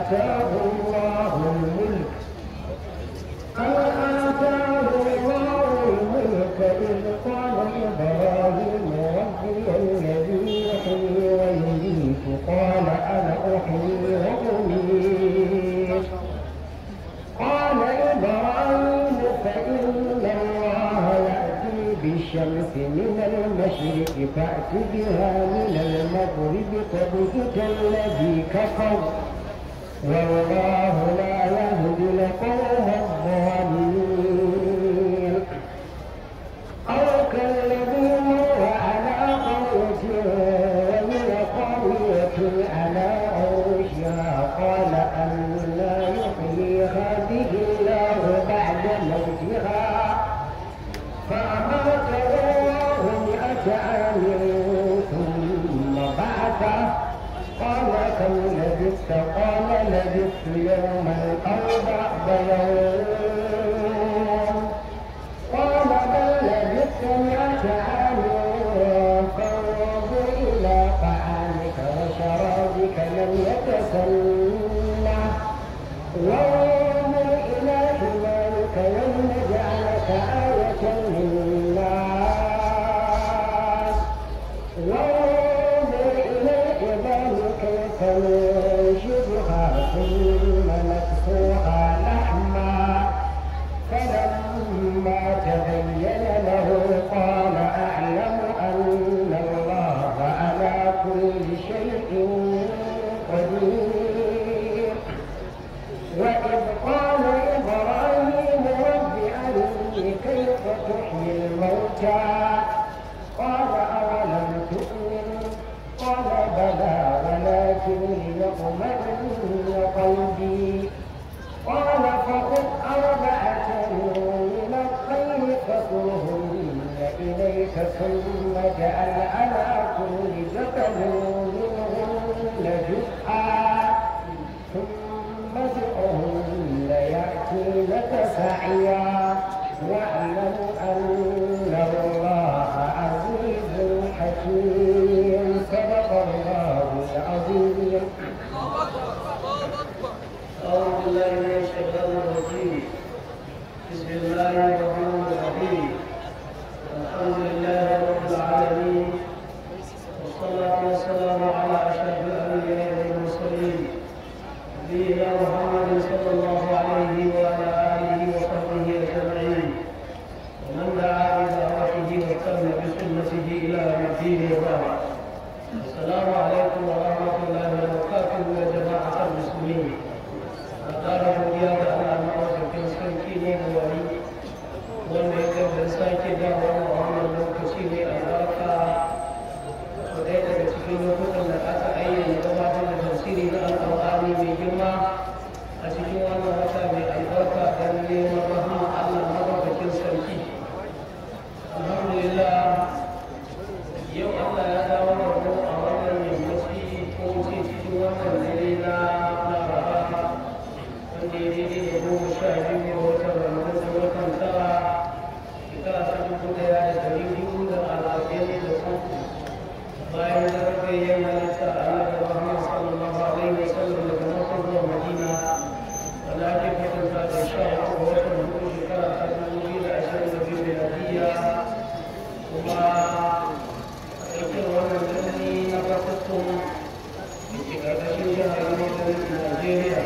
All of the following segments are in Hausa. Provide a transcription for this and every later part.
آتاه الله الملك أن آتاه الله الملك إذ قال إبراهيم ربي الذي يحيي ويميت قال أنا أحيي وأميت قال إبراهيم فإن الله يأتي بالشمس من المشرق فأت بها من المغرب فبهت الذي كفر والله لا يهدي القوم الظالمين أو كالذي مر على قرية وهي قرية على عروشها قال أنا يحيي هذه الله بعد موتها فأماته الله مئة عام ثم بعثه قال كم لبثت قال لبثت يوما أو بعض يوم قال بل لبثت مئة عام فانظر إلى طعامك وشرابك لم يتسنه وانظر إلى حمارك ولنجعلك آية للناس وانظر إلى الجبال كيف ننشدها ثم نكسوها لحما فلما تبين له قال أعلم أن الله على كل شيء قدير وإذ قال إبراهيم رب أرني كيف تحيي الموتى قال أولم تؤمن قال بلى ولكن ليطمئن قلبي قال فخذ أربعة من الطير فكلهن إليك ثم اجعل على كل جبل منهن جزءا ثم ادعهن يأتينك سعيا واعلم أن الله عزيز حكيم صدق الله العظيم أعوذ بالله من الشيطان الرجيم بسم الله الرحمن الرحيم الحمد لله رب العالمين والصلاة والسلام على أشرف الأنبياء والمرسلين نبينا محمد صلى الله عليه وعلى آله وصحبه أجمعين ومن دعا بدعوته واستنى بسنته إلى يوم الدين وبعد السلام عليكم ورحمة الله وبركاته يا جماعة المسلمين ƙara godiya ga Allah maɗaukakin sarki ne da wani wanda ya gaba sake dawo a wannan lokaci ne a barka ko ɗaya daga cikin lokutan da aka ayyana gabatar da tafsiri na alƙur'ani mai girma a cikin wannan wata mai albarka don neman rahama Allah maɗaukakin sarki alhamdulillah yau Allah ya dawo da mu a wannan yammaci ko ce cikin wannan dare na laraba wanda ya daidai da goma sha biyu ga watan ramadan da watan tara shekara ta dubu daya da dari hudu da arba'in da uku bayan zargayen halitta a annabi muhammad sallallahu alaihi wa sallam daga makka zuwa madina wanda ake kwatanta da sha uku ga watan hudu shekara ta dubu biyu da ashirin da biyu miladiyya kuma aikin wannan birni na fasattun da ke ƙarƙashin jihar Northern Najeriya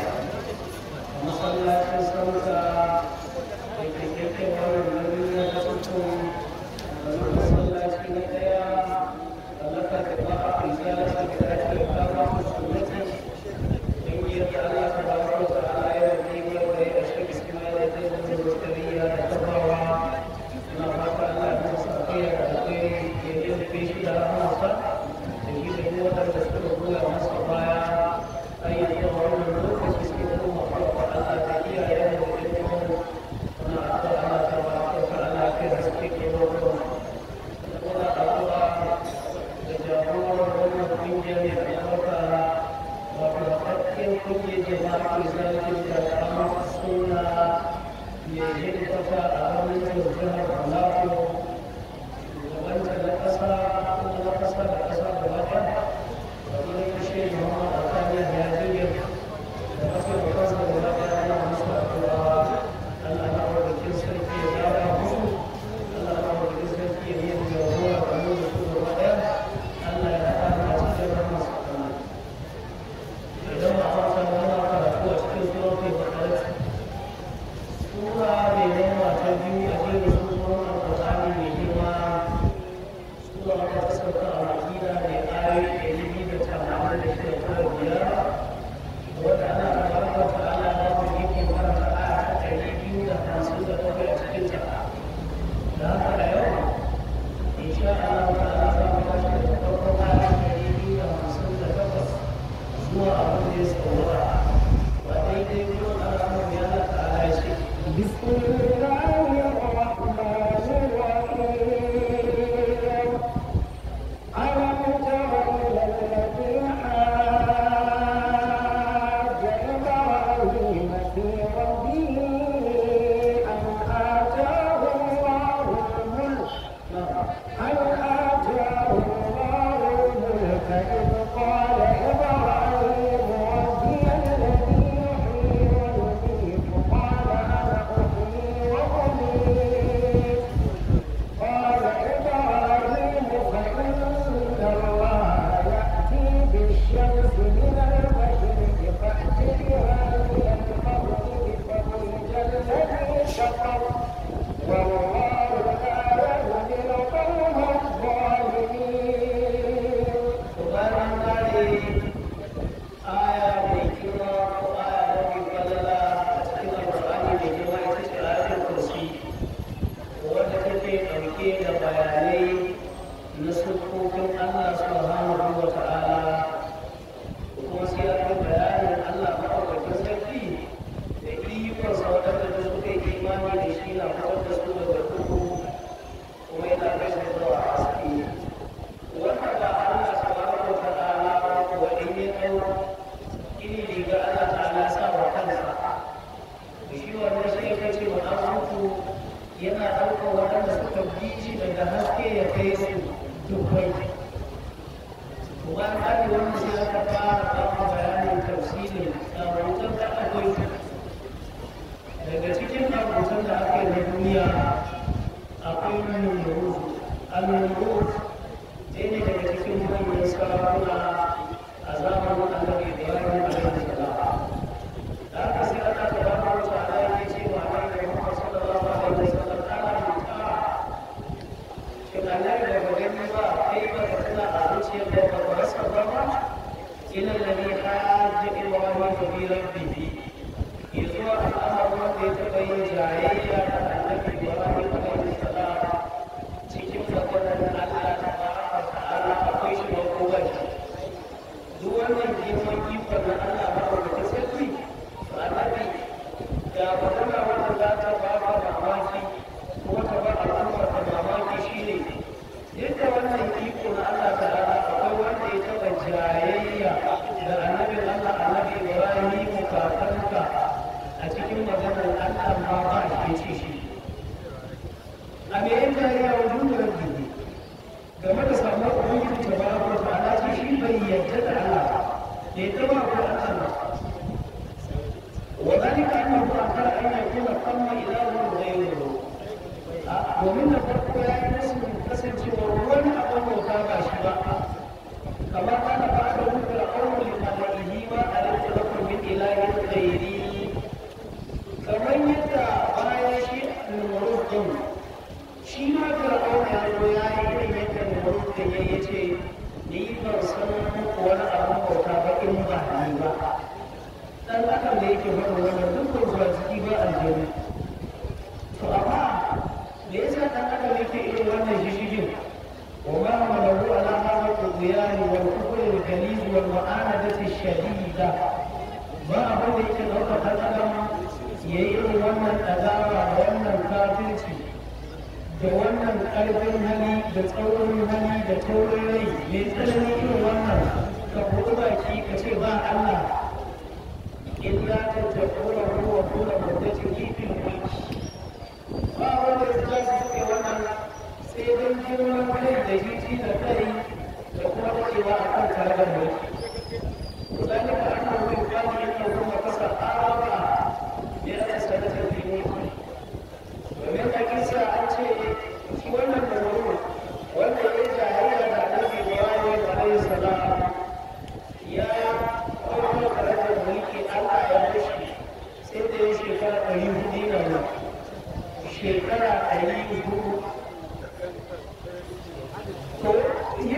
masallacin sauka da ke keke wannan birni na fasattun da masallaci na ɗaya da laka da ba a fita da ake ake kama musulunci ƙungiyar da Allah ta ba wa ta ala ya yi wanda ya shi bismillah da zai zama rotariya da tabawa na fata Allah ya masa akiyar da akwai ya yi shi da rahamarsa da shi da yi waɗanda suka goya masa baya ayyukan wannan lokaci suke kuma faɗa Allah ta iyaye da ilimin na addu'a Allah ta ba ka Allah kai da suke ke wannan kuma addu'a da jagoran wannan kungiyar da albarka wato hakkin kungiyar jama'a ke zalunci da kamar suna mai hidimta a hannun jihar Alaƙo wanda na ƙasa kuma na ƙasa da ƙasa da wata da kuma kashe Muhammad Alkali da Najeriya da abin da ya saurara ba daidai kuma al'amur ya na ta'ala shi بسم الله الرحمن الرحيم ألم تر إلى الذي حاج إبراهيم في ربه أن آتاه الله الملك أن آتاه الله الملك إذ قال إبراهيم ربي الذي يحيي ويميت قال أنا أحيي وأميت قال إبراهيم فإن الله يأتي بالشمس من المشرق فأت بها من المغرب فبهت الذي كفر والله لا يهدي القوم الظالمين bayan kare aya mai girma ko aya mafi falala a cikin alƙur'ani mai girma ita ce ayatul kursi wadda take ɗauke da bayanai na sufofin Allah subhanahu wa ta'ala kuma sai aka bayanin Allah maɗaukakin sarki da ikonsa waɗanda da suka yi imani da shi na fitar da su daga duhu kuma yana kai su zuwa haske wanda ba Allah subhanahu wa ta'ala wa in ya dau ini riga Allah ta'ala sa wa kansa da shi wannan shi ya kace wa dan mutu yana ɗaukar waɗanda suka bi shi daga haske ya kai su dubbai to bayan kare wannan sai aka fara ɗaukar bayanin tafsirin ɗaukar da akwai daga cikin ɗaukar da aka yi na duniya akwai nuna al-nuruz ɗaya ne daga cikin manyan sarakuna a zamanin annabi ibrahim alaihi salam da haka sai Allah ta ba mu wata ala yake cewa annabi Muhammad sallallahu alaihi wasallam ana mutuwa shin annabi da ba gani ba kai ba ka tuna a zuciyar da ba ka rasa ba ba ila alladhi hajja ibrahim fi rabbihi yazuwa al'amarin wanda ya taɓa yin jayayya da annabi ibrahim alaihi salam cikin maganar Allah ta baraka ta'ala akwai shi ba ko ba shi duk wannan girman ikon na Allah ba da sarki to annabi da magana wanda za ta ba ka mamaki kuma ta ba al'umma ta mamaki shine yadda wannan iko na Allah ta'ala akwai wanda ya taɓa jayayya da annabin Allah annabi Ibrahim kakanka a cikin maganar Allah ma ba shi ce shi a me yin jariya wa duniyar jini game da samuwar ubangiji ta bara ko ta ala ce shi bai yadda da Allah da ya taba ko Allah ba wa zalika annahu akara an yakuna qamma ilahun ghayruhu domin da farko ya yi musu kasancewa wani abin bauta ba shi ba kamar kana ba da hukura qawli malaihi ma alayhi lakum min ilahin ghayri kamar yadda bayan shi al-murud din shi ma fir'auna ya zo ya yi irin yadda namrud ya yi ce ni ban san muku wani abin bauta ba in ba ni ba dan adam da yake faɗin wannan dukkan zuwa ciki ba aljanu to amma me yasa dan adam yake irin wannan shishigin وما عمله على هذا الطغيان والكفر الغليظ والمعاندة الشديدة ما أبدا يمكن أن تتكلم يئر ومن أدار ومن كافرتي da wannan ƙarfin hali da tsaurin hali da taurin rai mai tsanani irin wannan ka buɗi baki ka ce ba Allah illa ta takura ruwa kula muddacin kifin mulki ba wanda ya za su suke wannan sai don girman kai da jiji da kai da kuma dacewa a kan karagar mulki ذلك أنه يقال إنه ثم كسر أربع مئة سنة في ملكه domin a kisa an ce shi wannan da wuri wanda ya jahiliya da annabi Ibrahim alayhi salam ya kawo karajar mulki Allah ya bashi sai da ya shekara ɗari hudu na nan shekara ɗari hudu to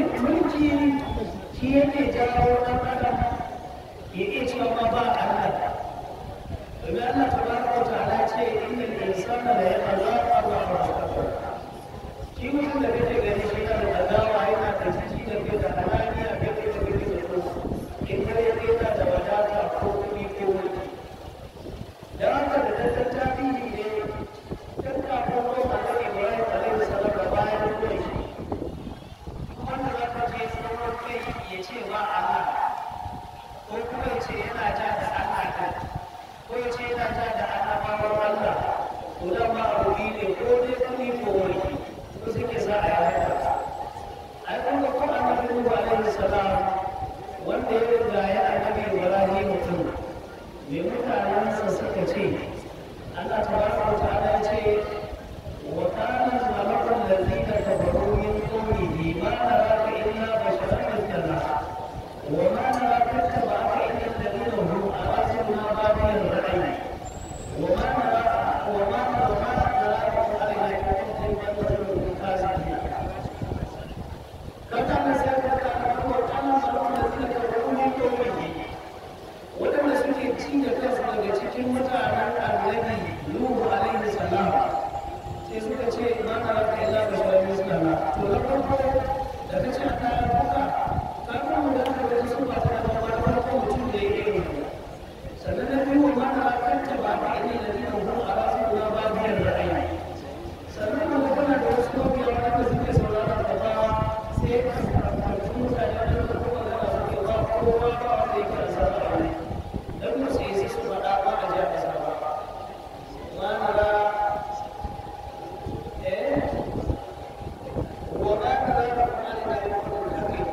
ce yana ja da Allah ɗin ko ya ce yana ja da annabawan Allah to dan ma abu biyu ne ko dai kuɗi ko mulki ko suke sa a yi haka ai kun ga ko annabi Nuhu alaihi salam wanda ya riga ya annabi Ibrahim mutum me mutanensa suka ce Allah tabaraka wa ta'ala ya ce wa kana al-malaku alladhina kafaru min qawmihi ma naraka illa basharan mithlana wa ma naraka ittaba'aka illa alladhina hum araziluna badiya ar-ra'yi wa ma naraka wa ma wa ma naraka alaina kuntum kazibina kana sai ka kana wa kana al-malaku alladhina kafaru min qawmihi waɗanda suke ci da kansu daga cikin mutanen annabi Nuhu alaihi salam sai suka ce ma na raka illa da shi mislana to na farko da ka ce ta buka ka ga mu da ka ga su ba ta da ba ta farko mutum da yake yi sannan na biyu ma na raka ta ba ta ina da dina hu a rasu na ba biyar ra'ayi sannan mu kana da wasu mabiya wanda suke sauraron da ba sai ka karɓi mutane da kuma da suke ba kowa ba wanda yake da sa'a ne dan mu sai su faɗa ba a jiya ƙasa ba ma na eh wa ma na ra ba kuma da ya ko da kai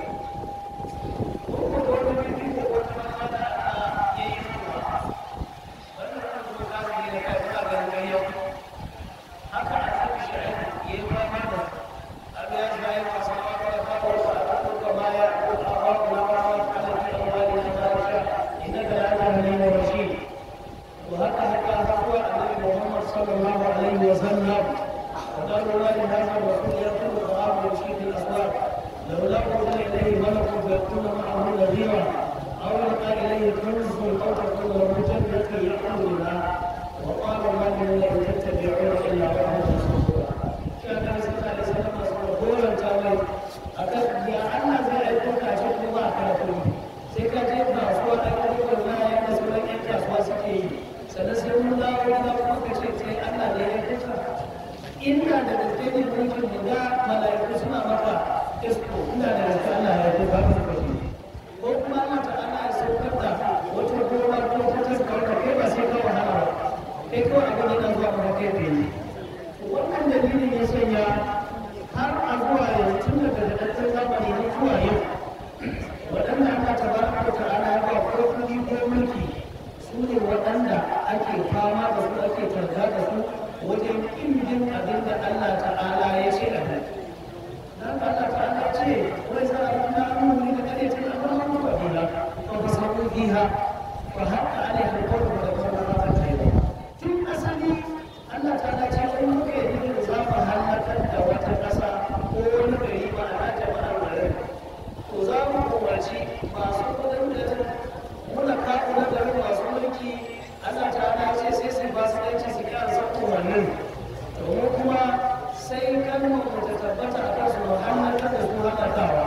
ko ko da wani bibi ko wata ma da ya yi ruwa wannan kan ko ka yi ne kai ka ga ga yau haka a cikin shi'ai ya yi fama da Allah ya zai ka sama ka da ka ko ka ko ma ya ko a ba ku na ba ku ala ki amwali na barisha إنك لأنت حليم رشيد وهكذا هو النبي محمد صلى الله عليه وسلم وقالوا لا لهذا الرسول يأكل الطعام ويمشي في الأسواق لولا أرسل إليه ملك فيكون معه نذيرا أو يلقى إليه كنز أو تكون له جنة يأكل منها وقال ما من لئن تتبعون إلا وحدا رسولا كان النبي صلى الله عليه وسلم رسولا تاوي أكد يا أنا زي أيكم كاشف الله كاشف sai ka je kasuwa a ƙarfin na yadda sauran yan kasuwa suke yi sannan sai mun dawo gida kuma ka ce sai Allah ne ya kusa inda da gaske ne mulkin mu ga mala'iku suna maka isko inda da gaske Allah ya kusa ba su kashi ko kuma Allah ta Allah ya saukar da wata gona ko ta taskar ka kai ba sai ka wahala ba kai kawai abin yana zuwa maka kai tsaye wannan dalilin ya sanya har a zuwa yanzu tun daga daɗaɗɗen zamani na zuwa yau waɗanda Allah ta ba ka ta'ala ya ba ko kuɗi ko mulki su ne waɗanda ake fama da su ake targa da su wajen ƙin bin abin da Allah ta'ala ya ce a nan. Dan Allah ta'ala ce wai za a kuma amuri da kare ta amma an ba biha ko ba sabu biha fa hatta alaiha alqawlu da kuma ba ta ce tun asali Allah ta'ala ce wai muke yi da za mu halakar da wata ƙasa ko wani gari ba a jama'ar garin to za mu umarci masu kudin da muna kawo na garin masu mulki ana ta ana ce sai sai ba su yanci su kyan san umarnin domin kuma sai kalmar mu ta tabbata a kansu mu hannata da su hannatawa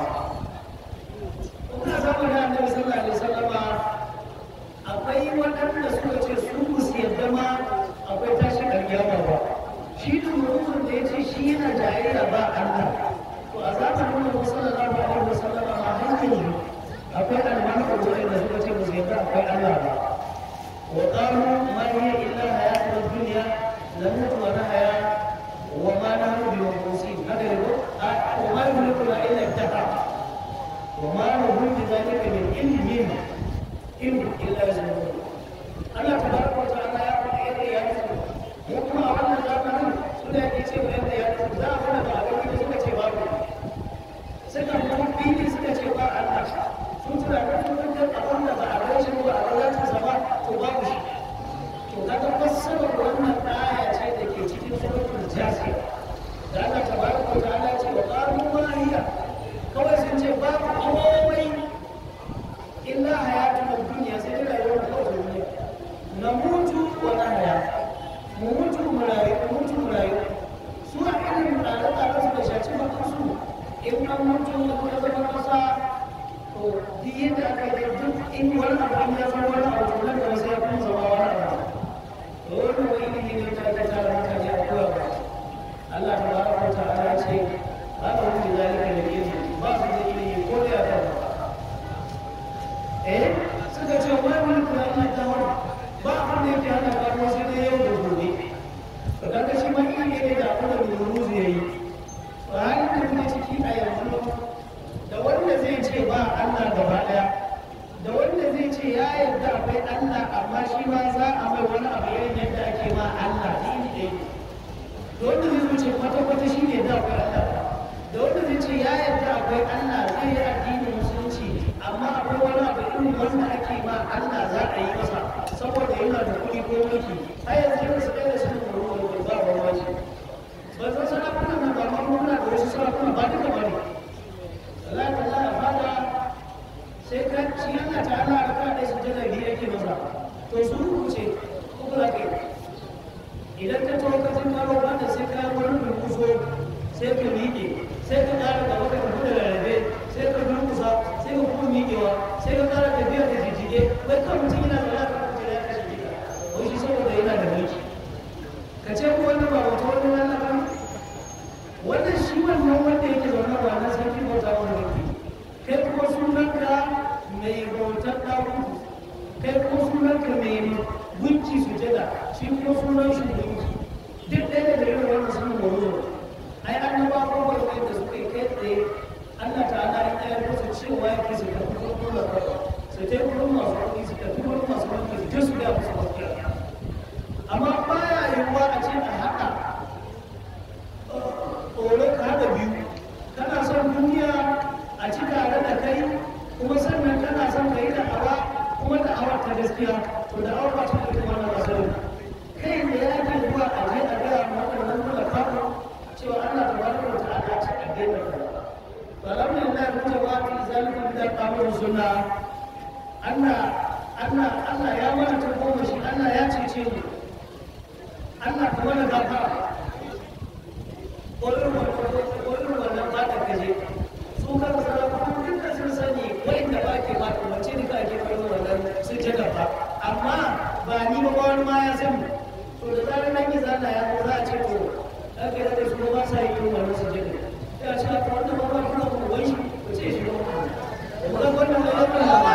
kuma zamanin annabi sallallahu alaihi wasallama akwai waɗanda suka ce su musu yadda ma akwai tashin alƙiyama ba shi dumurin da ya ce shi yana jayayya ba Allah to a zamanin mu sallallahu alaihi wasallam ma hankali akwai almanu da da suka ce musu yadda akwai Allah ba wa qalu ma hiya illa hayatuna dunya namutu wa nahya wa ma nahnu bi mabusin haka ne ko wa ma yumliku illa ittaqa wa ma lahu bi dhalika min ilmin in illa yazmun Allah tabaraka wa ta'ala ya faɗi yadda ya yi mu kuma a wannan zamanin suna yake ce yadda ya yi za a fara da abin da suka ce babu suka kuma fili suka ce ba Allah sun tunanin sun kan abin da ba a gaishe ba a gaishe sa ba to babu shi to kaga fassarar wannan aya ce da ke cikin suratul jasiya da Allah tabaraka wa ta'ala ce wa qalu ma hiya kawai sun ce babu komai illa hayatun dunya sai da rayuwar suka ce wai mulkin Allah ta wani ba abin da yake hana faruwa sai dai yau da gobe to kaga shi ma iri ne da abin da Nuruzu ya yi to halin da muke ciki a yanzu da wanda zai ce ba Allah gaba daya da wanda zai ce ya yarda akwai Allah amma shi ma za a mai wani abu irin yadda ake ma Allah iri ɗaya da wanda zai zo ce kwata-kwata shi ne da akwai Allah da wanda zai ce ya yarda akwai Allah zai yi addinin musulunci amma akwai wani abu irin wanda ake ma Allah za a yi masa saboda yana da kuɗi ko mulki har yanzu yana su ɗaya da shi da ruwa ba ba ma shi ba zan sarakuna na ba ma muna da wasu sarakuna ba duka ba ne Allah ta za a fada sai ka ci Allah ta Allah ka da su jana biyu yake masa to su rubuce ko ba ka idan ka tawo ka jin karo ba da sai ka wani durkuso sai ka miƙe sai ka ƙara gaba ka tafi da rarrabe sai ka durkusa sai ka kuma miƙewa sai ka ƙara tafiya da jijjige wai kan mutum yana da lafiya mutum ya kashe jika wai shi saboda yana da mulki ka ce ko wannan ba wata wani wannan ba wannan shi wannan wanda yake zaune ba na sarki bauta wani mulki kai kuma sunanka mai bautar ɗakuku kai kuma sunanka mai gunki sujada shi kuma sunan shi gunki duk ɗaya da irin wannan sunan wani ai annaba ko bai da suka yi kai tsaye Allah ta'ala ya ɗaya musu cewa ya ke su tafi gurin da kawai su ta gurin masu kuɗi su tafi gurin masu kuɗi su je su ga musu gaskiya amma baya yiwuwa a ce a haɗa tsoro ka haɗa biyu kana son duniya a ci tare da kai kuma sannan kana son ka yi da'awa kuma da'awar ta gaskiya to da'awar ba ta da kuma na asalin kai da ya ke zuwa a je a gaya ma waɗannan kula kafa cewa Allah ta bada wa ta'ala ce a daina kaza alhamdulillah mun ba ta zalika bi da kamar sunna Allah Allah Allah ya mana ta goma shi Allah ya cece mu Allah ka mana gafara ƙwarar wannan ba da kaje su kan sarakuna duk da sun sani wa'inda ba ke ba ta wace duka ake ƙwarar wannan sun ce gaba amma ba ni ba wani ma ya sani to da zarar nan yi zana ya ko za a ce to ake da su ba sa yi irin wannan su jini ya ce a wannan ba ba kuna kuma wai shi ko ce shi ba mu ga wannan da ya kuma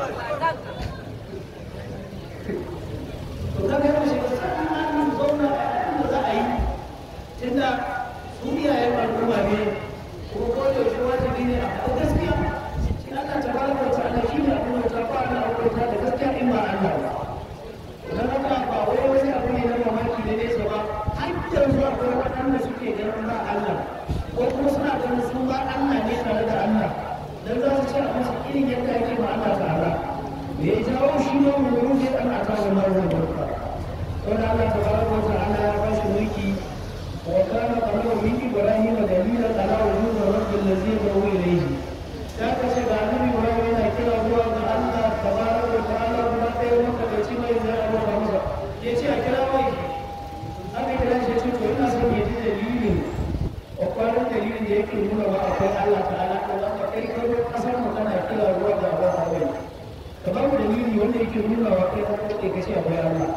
to kaga yau shi sai an zauna a za a yi tunda su iyayen al'umma ne kuma ko da yaushe wajibi ne a faɗi gaskiya shi Allah ta baraka wa ta'ala shi ne abin da ta fara aurata da gaskiya in ba Allah ba dan haka ba wai wani abu ne na mamaki ne nesa ba har yanzu akwai waɗanda suke ganin ba Allah ko kuma suna ganin su ba Allah ne tare da Allah dan za su ce a musu irin yadda ake ma Allah ta'ala me ya jawo shi ne mu rufe Allah ta wa marwa barka wanda Allah ta baraka wa ta'ala ya ba shi mulki وكان قبله من ابراهيم دليلا على وجود الرب الذي يدعو اليه. ذاك سيدنا النبي ابراهيم كلا هو ان الله تبارك وتعالى بلا خير مكه بيتما اذا ابو حمزه. يجي كلا وجه. هذا كلا شيء تقول الناس يجي دليل وقال دليل da yake nuna wa akwai Allah ta'ala Allah ka kai kai kasar mu kana kila ruwa da abu hawaii ka ba mu dalili wanda yake nuna wa kai kai kace akwai Allah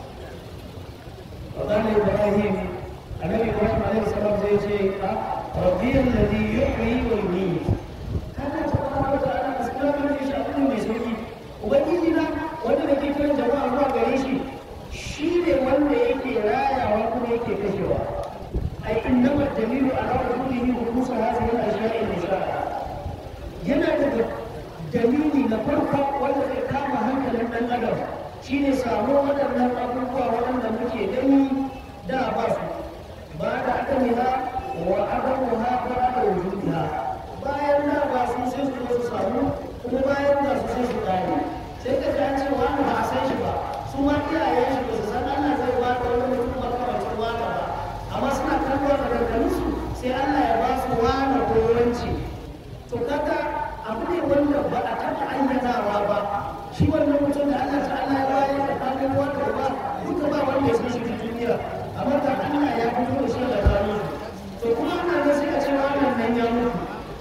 وقال ابراهيم النبي ابراهيم عليه السلام زي شيء ربي الذي يحيي ويميت هذا تبارك وتعالى اسلام من يشاء من يسوي ubangiji na wanda da ke kiran jama'a zuwa gare shi shi ne wanda yake rayawa kuma yake kashewa ai innama dalilu ala wujudihi hudusa hadhihi al-ashya'i al-musha'a yana da dalili na farko wanda zai kama hankalin dan adam shine samu waɗannan abubuwa waɗanda muke gani da ba su ba da adamiha wa adamuha ba da wujudiha bayan da ba su sai su zo su samu kuma bayan da su sai su kare sai ka ga ce wani ba a san shi ba su ma iyayen shi ba su san Allah zai ba da wani mutum makamacin wani ba amma suna kallo da dangalinsu sai Allah ya ba su wani kowanci to kaga abu ne wanda ba a taɓa ayyanawa ba shi wannan mutum da Allah ta Allah ya bayar da kanin wanda ba duka ba wanda ya san shi duniya amma da Allah ya fito da shi da kanin to kuma ana ga sai a ce wannan nan ya mutu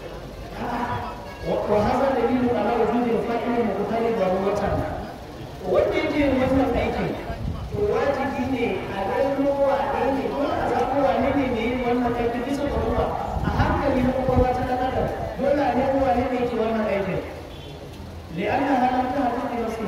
wa hada dalilu ala wujudi fa'il muqtari darurata wanda yake wannan aikin to wajibi ne a gano wane ne ko a zaɓo wane ne mai yin wannan aikin bisa darura a hankali na kwakwalwa ta ɗan adam dole ne wane ne ke wannan aikin لأنها لم تهدف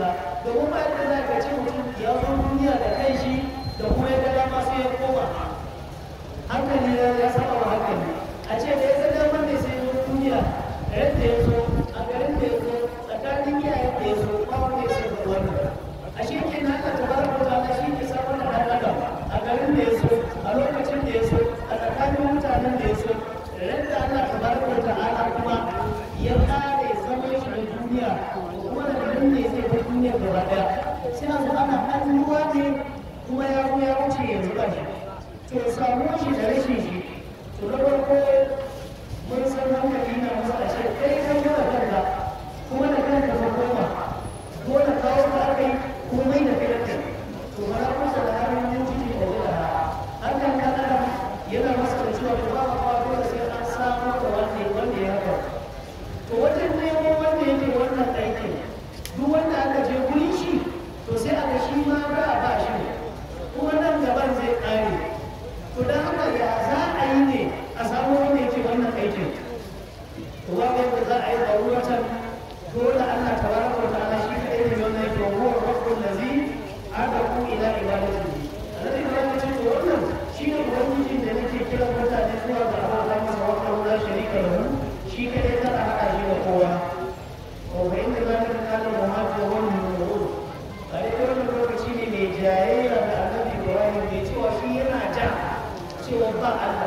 domin ba yadda za ka ce mutum ya zo duniya da kai shi da kuma ya ga dama sai ya koma hankali ya ya saba wa hankali a ce da ya ga dama ne sai ya zo duniya da yadda ya zo a garin da ya zo tsakanin iyayen da ya zo ba wanda ya sai da wannan a shi ke na ka tabaraka wa ta'ala shi ke samar da ɗan adam a garin da ya zo a lokacin da ya zo a tsakanin mutanen da ya zo da yadda Allah tabaraka wa ta'ala kuma ya kare zaman shi na duniya kuma da garin ne zai bar duniya gaba daya sai a zo ana ɗan ruwa ne kuma ya zo ya wuce yanzu ba shi to samu shi da rashin shi to na farko mun san hankali na masa a ce kai kan yi da kanka kuma da kanka ka koma dole kawo ka aka yi kuma mai da kai da to ba na kusa da harin yin ciki da zai da hakan kan adam yana masa da cewa ba ba ba dole sai an samu da wanda wanda ya haka to wajen nemo wanda yake wannan aikin duk wanda aka je gurin shi to sai aka shi ma ba ba shi kuma nan gaban zai kare to dan haka ya za a yi ne a samu wanda yake wannan aikin to ba yadda za a yi daruratan dole Allah tabaraka wa ta'ala shi kadai ne wannan yake wa huwa rabbul ladzi adaku ila ibadatihi annabi Ibrahim ya ce to wannan shi ne ubangijin da nake kira mutane zuwa ga Allah masa wa la sharika lahu shi kadai za a haɗa shi da kowa wa inda zalika kana muhajir wal mu'min a dai wannan lokaci ne mai jayayya da annabi Ibrahim mai cewa shi yana ja cewa ba Allah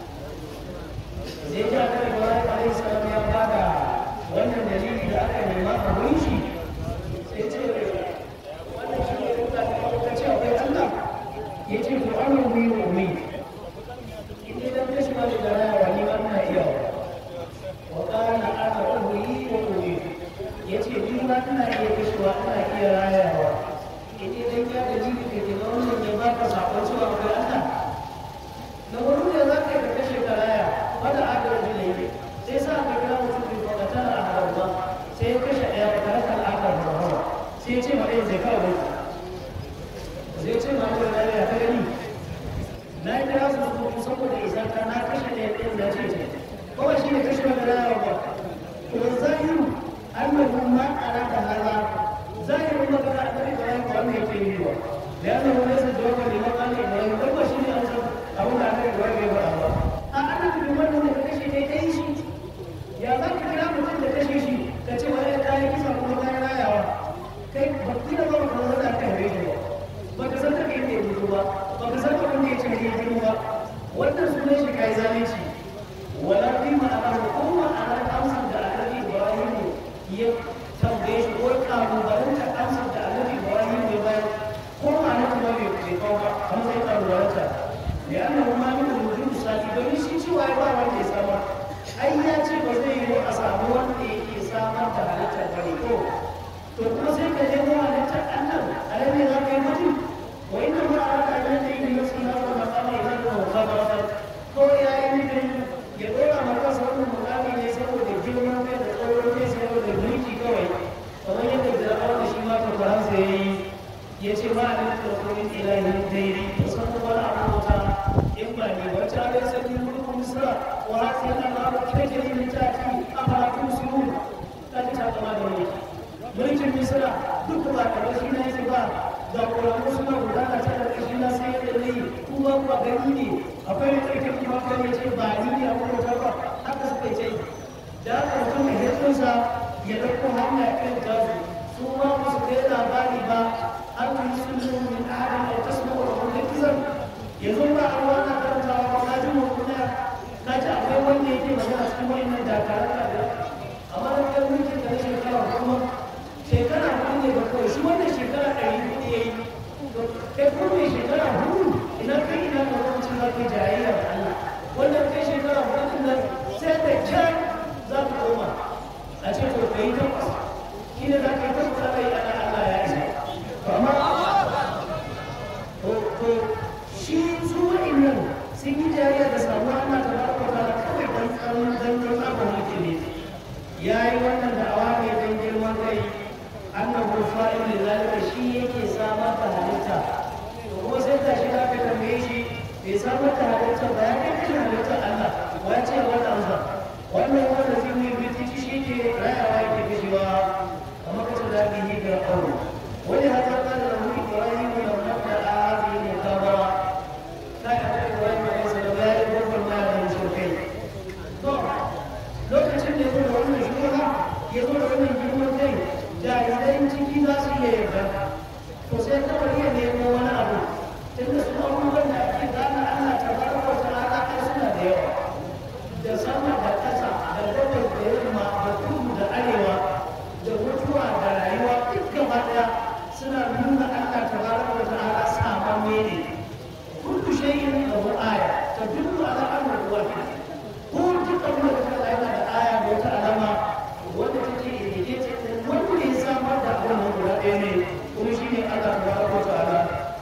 zai ji annabi Ibrahim alaihi salam ya bada wannan dalili da aka nema a wurin shi sai ce wannan shi ne kuka ta ce akwai Allah ya ce to an yi wa umi in dai dan kashi ma da rayuwa ni ba ina iya wa kana ana uhuyi wa umi ya ce ni ma ina iya kashewa ina iya rayawa in dai dan ya dalili da ke wannan ya baka sakon cewa akwai Allah na wani da za ka yi ka kashe ka raya wanda aka rajin laifi sai sa ka kira mutum bai fakata a harba sai ya kashe ɗaya ba tare da al'adar harba sai ya ce ma ɗaya zai kawo bai zai ce ma ɗaya raya ya ta gani na yi kira su su saboda isa ka na kashe ɗaya ɗaya da ce ce kawai shi ne kashe wani raya ba to zahiru annahu ma arada hada zahiru magana a ɗari da yanku wannan yake yi wa da yana wani sa jawabar da man Allah Ibrahim dan ba shi ne an san abin da aka Ibrahim ya faɗa ba a ana da wannan da kashe kai kai shi ya za ka kira mutum da kashe shi ka ce wani ya yi kisa kuma kayan rayawa kai ba ki da ba ka san da aka yi shi ba ba ka san da kai ne mutu ba ba ka san abin da ya ce ne ya ba wannan sunan shi kai zalunci wala fi ma'ana ko ma'ana amsar da annabi Ibrahim ya tambaye shi ko kalubalanta amsar da annabi Ibrahim ya bayar ko ma'ana kuma bai bai kawo ba kamar sai kalubalanta da ya annabi ma min wujud sati domin shi cewa ya ba wanda ya samar ai ya ce ba zai yi a samu wanda yake samar da halittar bane ko to kuma sai ka je mu halittar Allah a nan ne za ka yi mutum wa inna ma araka an yadda yi nasu na wa maqama idan ka wa khabara ko ya yi nufin ya dora maka sauran mukami ne saboda girman kai da tsoron kai saboda mulki kawai kamar yadda fir'aun da shi ma ta faransa ya yi ya ce ma a nan tsoron ilahin daidai to san wani abota in ba ne wacce a rai sanyi mulkin misra wa hasi yana ma ba kita ke yin tafi a faratun suru ta ji ta kama da mulki mulkin misra duk ba kamar shi na yake ba da ƙwararru suna gudana ta ƙarƙashi na sai yadda zai kuma ba gani ne akwai da ƙarƙar kuma kan ya ce ba ni ne a kuma ba haka suka ce da aka mutum mai hirsunsa ya ɗauko hanya irin tasu su ma ba su kai labari ba har kun sun zo min adam da tasma wa kuma kizan yanzu ba a ruwa na karantawa ba ka ji mu kuma ka ji akwai wanda yake magana cikin wa'annan dakarar da amma da kan mulkin da na shekara kuma shekara hudu ne ba kawai shi wannan shekara ɗari hudu ya yi kai kuma mai shekara hudu ina kai ina ka lokacin za ka yi jayayya da Allah wannan kai shekara hudu din nan sai da kyan za ka koma a ce to kai takwas shi ne za ka yi takwas ana yi ana Allah ya isa amma to to shi su wa'innan sun yi jayayya da samuwa Allah ta ba ka kawai dan tsaron dan dan abin mutum ne ya yi wannan da'awa ne don girman kai annabu fa'il da zalika shi yake samar da halitta to kuma sai ta shi aka tambaye shi bai samar da halitta ba ya kai kashin halittar Allah wa ce wani amsa wannan wanda zai yi bitici shi ke rayawa yake kashewa kamar kacin da ake yi ga to sai kawai ya nemo wani abu tunda su abubuwan da ake gane Allah ta baraka wa ta'ala ai suna da yawa da sama da ƙasa da gabas da yamma da kudu da arewa da mutuwa da rayuwa duk gaba ɗaya suna nuna Allah ta baraka wa ta'ala samamme ne kullu shay'in lahu aya tadullu ala annahu wahid ko duk abin da ka yana da aya da wata alama wanda take indicate din wanda ya samar da abin nan guda ɗaya ne kuma shine Allah ta baraka wa ta'ala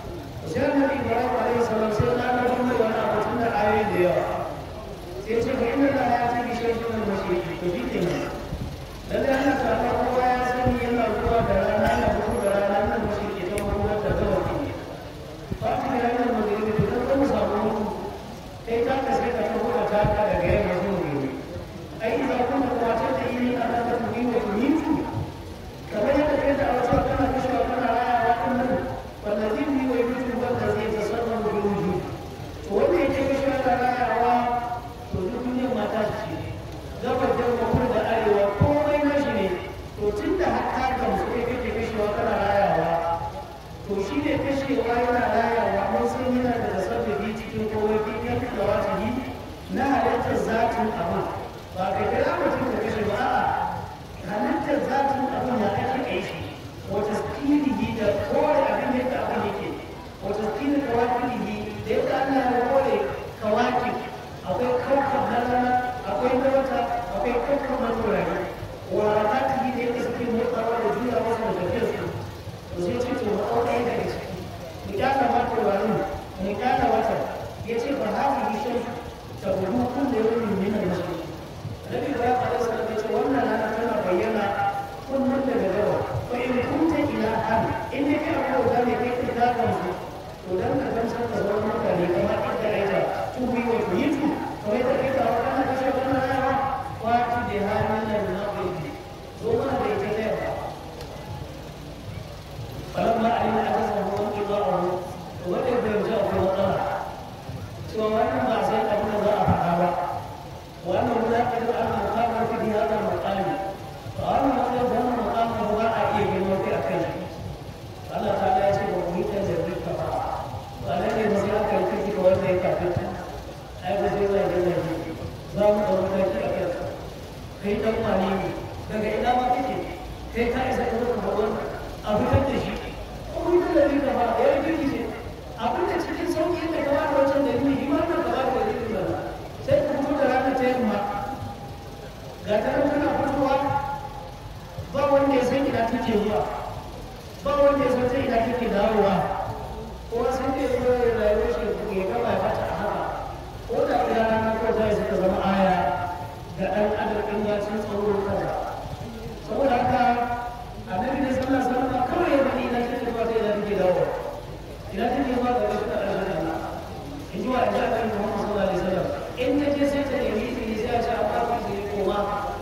sai annabi Ibrahim alaihi salam sai na ga wannan wani abu tun da ayoyi da yawa sai ce ga inda da ya tafi shi shi ne mashi to bi ke nan lalle ana tsara kowa ya sani yana zuwa da rana yana fito da rana nan mashi ke ta kuma da gawa ke fati da yana magana da dan kuma samu mutu kai ka ka sai ka tafi da taka daga yamma zuwa gobe ai idan kun da wata da yi ana da tuwi wa tuwitu kamar yadda kai da wasu kana kashewa kana rayawa din nan wallazi ni wa yutu wanda zai tasarrafu bil wujud to wanda yake kashewa da rayawa to duk duniyar mata su ce gabar da kuma da arewa komai nashi ne to tun da haka gamsu kai kake kashewa kana rayawa to shi ne kashewa yana rayawa mun san yana da tasarrufi cikin komai kin yanka da wata yi na halittar zatin abin ba ka kira mutum da kashe ba a'a halittar zatin abin ya ake kai shi wata stilihi da kore abin yadda abin yake wata stili kawakilihi da yadda Allah ya kore kawakin akwai kawkan na rana akwai na wata akwai kawkan na turare wa ramatihi da yadda suke motsawa da juya wasu da tafiyar su to sai ce to ma ɗauka yadda daga ciki mu kyala ma turaren mu kyala wata ya ce ba hafi gishin ta gudu kun da yau min minan mashi Nabi Ibrahim alaihi salam ya ce wannan rana tana bayyana kullum daga gaba fa in kunta ilahan in dai kai abu da ne kai ka ga mu to dan ka gamsar da sauran mutane kamar inda aita tubi wa tuyitu kamar yadda kai ta wannan kashe wannan rana wati da halin nan na bai zo mana da ita ta yaba falamma alima akasahu wa qidahu to wanda bai ji abu matsala cewa wannan ba sai abin da za a faɗa ba wannan munaqid al-muqamar fi hadha al-maqam fa wannan matsayin wannan muqamar ba a iya girma kai akan shi Allah ta ya ce wa muhitan da rika fa ba nan ne sai aka yi kiki ga wanda ya kafin ta ai ba sai zai gina shi za mu ɗau mataki a kan kai dan wani ne daga ina ma kake kai ka isa ka zaka ba wannan a fitar da shi ko muhitan da rika fa ya yi kiki ce abin da cikin sauƙi da gaba da wancan da ni ma na gaba da dalilin da sai ka fito da ranar ta yamma ga ta nan tana fitowa ba wanda ya san ina take zuwa ba wanda ya san ta ina take dawowa ko sai da ya zo ya rayuwar shi ya gaba ya bata a haka ko da ina rana ko ta yi suka zama aya ga ɗan adam in ya cin tsaro kaza saboda haka annabi ne sallallahu alaihi wasallam kawai ya bani ina take zuwa ta ina take dawowa ina take zuwa ga rashin ƙarshen Allah in ji wa in ji annabi Muhammad sallallahu alaihi wasallam in ta je sai ta nemi izini sai a ce a ba ki izini koma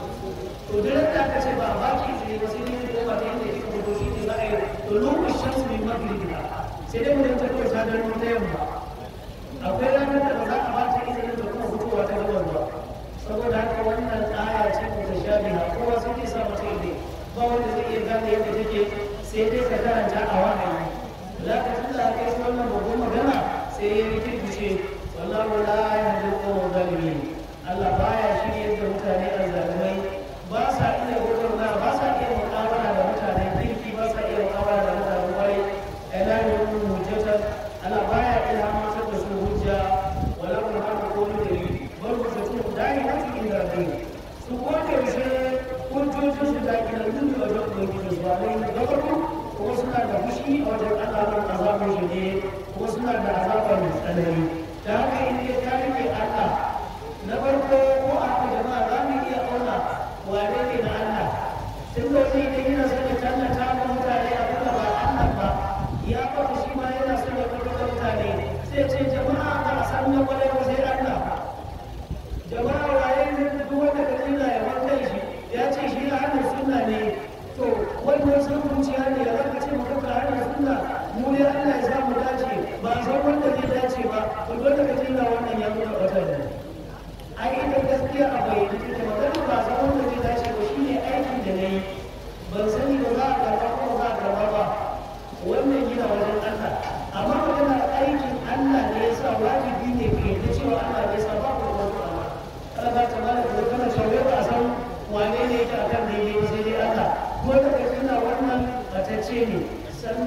to duk da aka ce ba a ba ki izini ba sai ne koma ta inda kika fito shi ne za a yi to lokacin shamsu min magribiha sai dai mutum ta kawai ta gano ta yamma akwai ranar da ba za a ba ta izinin da kuma fitowa ta gaban ba saboda haka wannan aya ce mutashabiha kowa sai ke sa mata izini ba wanda zai iya gane yadda take sai dai ka karanta a wahayi za ka tunda kai wannan babban magana sai ya rikirkice wallahu la yahdi al-qawm zalimin Allah baya shirye da mutane azzalimai ba sa iya gurgurna ba sa iya mu'amala da mutane kirki ba sa iya mu'amala da mutane kwarai ila yawmin hujjata Allah baya ilhamantar da su hujja wala kun hada ko da dalili bal hujjatu dai hati inda rabbi su ko da yaushe hujjojin su da kina duk da wajen ubangiji su ba lai da farko kuma suna da fushi a wajen Allah nan azabin shi ne kuma suna da azabar mai tsanani da haka in dai ka rike Allah na farko ko a haka jama'a za mu iya auna wane ne na Allah tun da wani idan yana son ya tallata ma mutane abin da ba Allah ba ya faɗi shi ma yana son ya faɗi da mutane sai ce jama'a ba a san na kwarai ba sai Allah jama'a waye ne duk wanda ka tsina ya wanda shi ya ce shi na hannun sunna ne to wannan sun zuciya ne ya zaka ce maka ka hannun sunna mu ne Allah ya samu dace ba a san wanda zai dace ba to dole ka tsina wannan ya nuna wata ne ai ita gaskiya a bayyane take magana ba san wanda zai dace ba shine aikin da nayi ban sani ba za a karɓa ko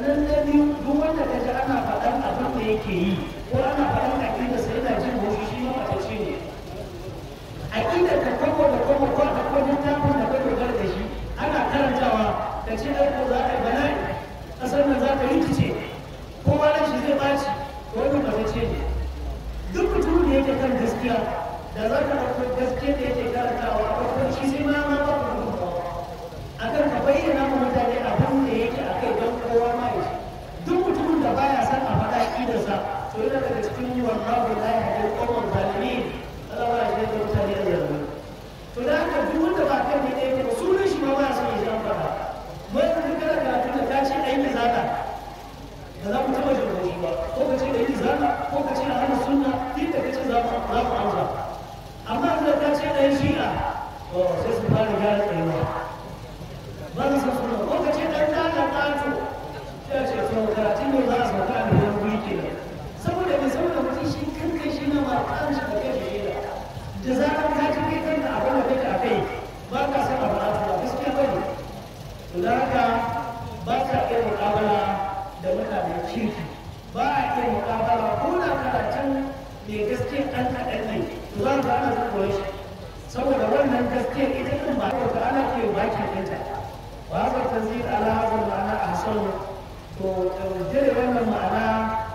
sannan na biyu duk wanda ka ji ana faɗan abin da yake yi ko ana faɗan aƙida sai yana jin haushi shi ma matacce ne aƙidar ka kwakwa da kwakwa ko a kwakwa littafin da ka dogara da shi ana karantawa ka ce ai ko za a yi bala'i ƙasar nan za ta rikice kowa ran shi zai ɓaci wani matacce ne duk mutumin da yake kan gaskiya da za ka ɗauko gaskiya da yake karantawa a kwakwa shi sai ma ma ba ka akan ka bayyana ma mutane abin da yake a kai don kowa ma ya ci duk mutumin da baya son a faɗa ƙidarsa to yana daga cikin wallahu la yahdi al-qawm zalimin Allah ba shi da mutane da zalimi to da haka duk wanda ba kan ne yake ba sunan shi ma ba son ya san faɗa mai da kana karatu da ka ce ayi zaka ba za mu taɓa jin haushi ba ko ka ce ayi zaka ko ka ce a hana sunna duk da kace za mu za mu amsa amma da ka ce ayi shi'a to sai su fara gyara tsayuwa ba za su suna lokacin ɗan ɗana ƙato ya ce to karatun ne za a sauka a biyan guri ke nan saboda mai saboda mutum shi kan kai shi na ma kan shi da kai shi da da zarar ka ji kai kanka abin da kake a kai ba ka san abu a ba gaskiya ba ne to da haka ba ka iya muƙabala da mutanen kirki ba a iya muƙabala ko da karatun mai gaskiya ɗan kaɗan ne to za ka ana zuwa shi saboda wannan gaskiya ita ɗin ba ta ana ke bakin ɗinta وهذا التنزيل على هذا المعنى أحسن تجري وانا المعنى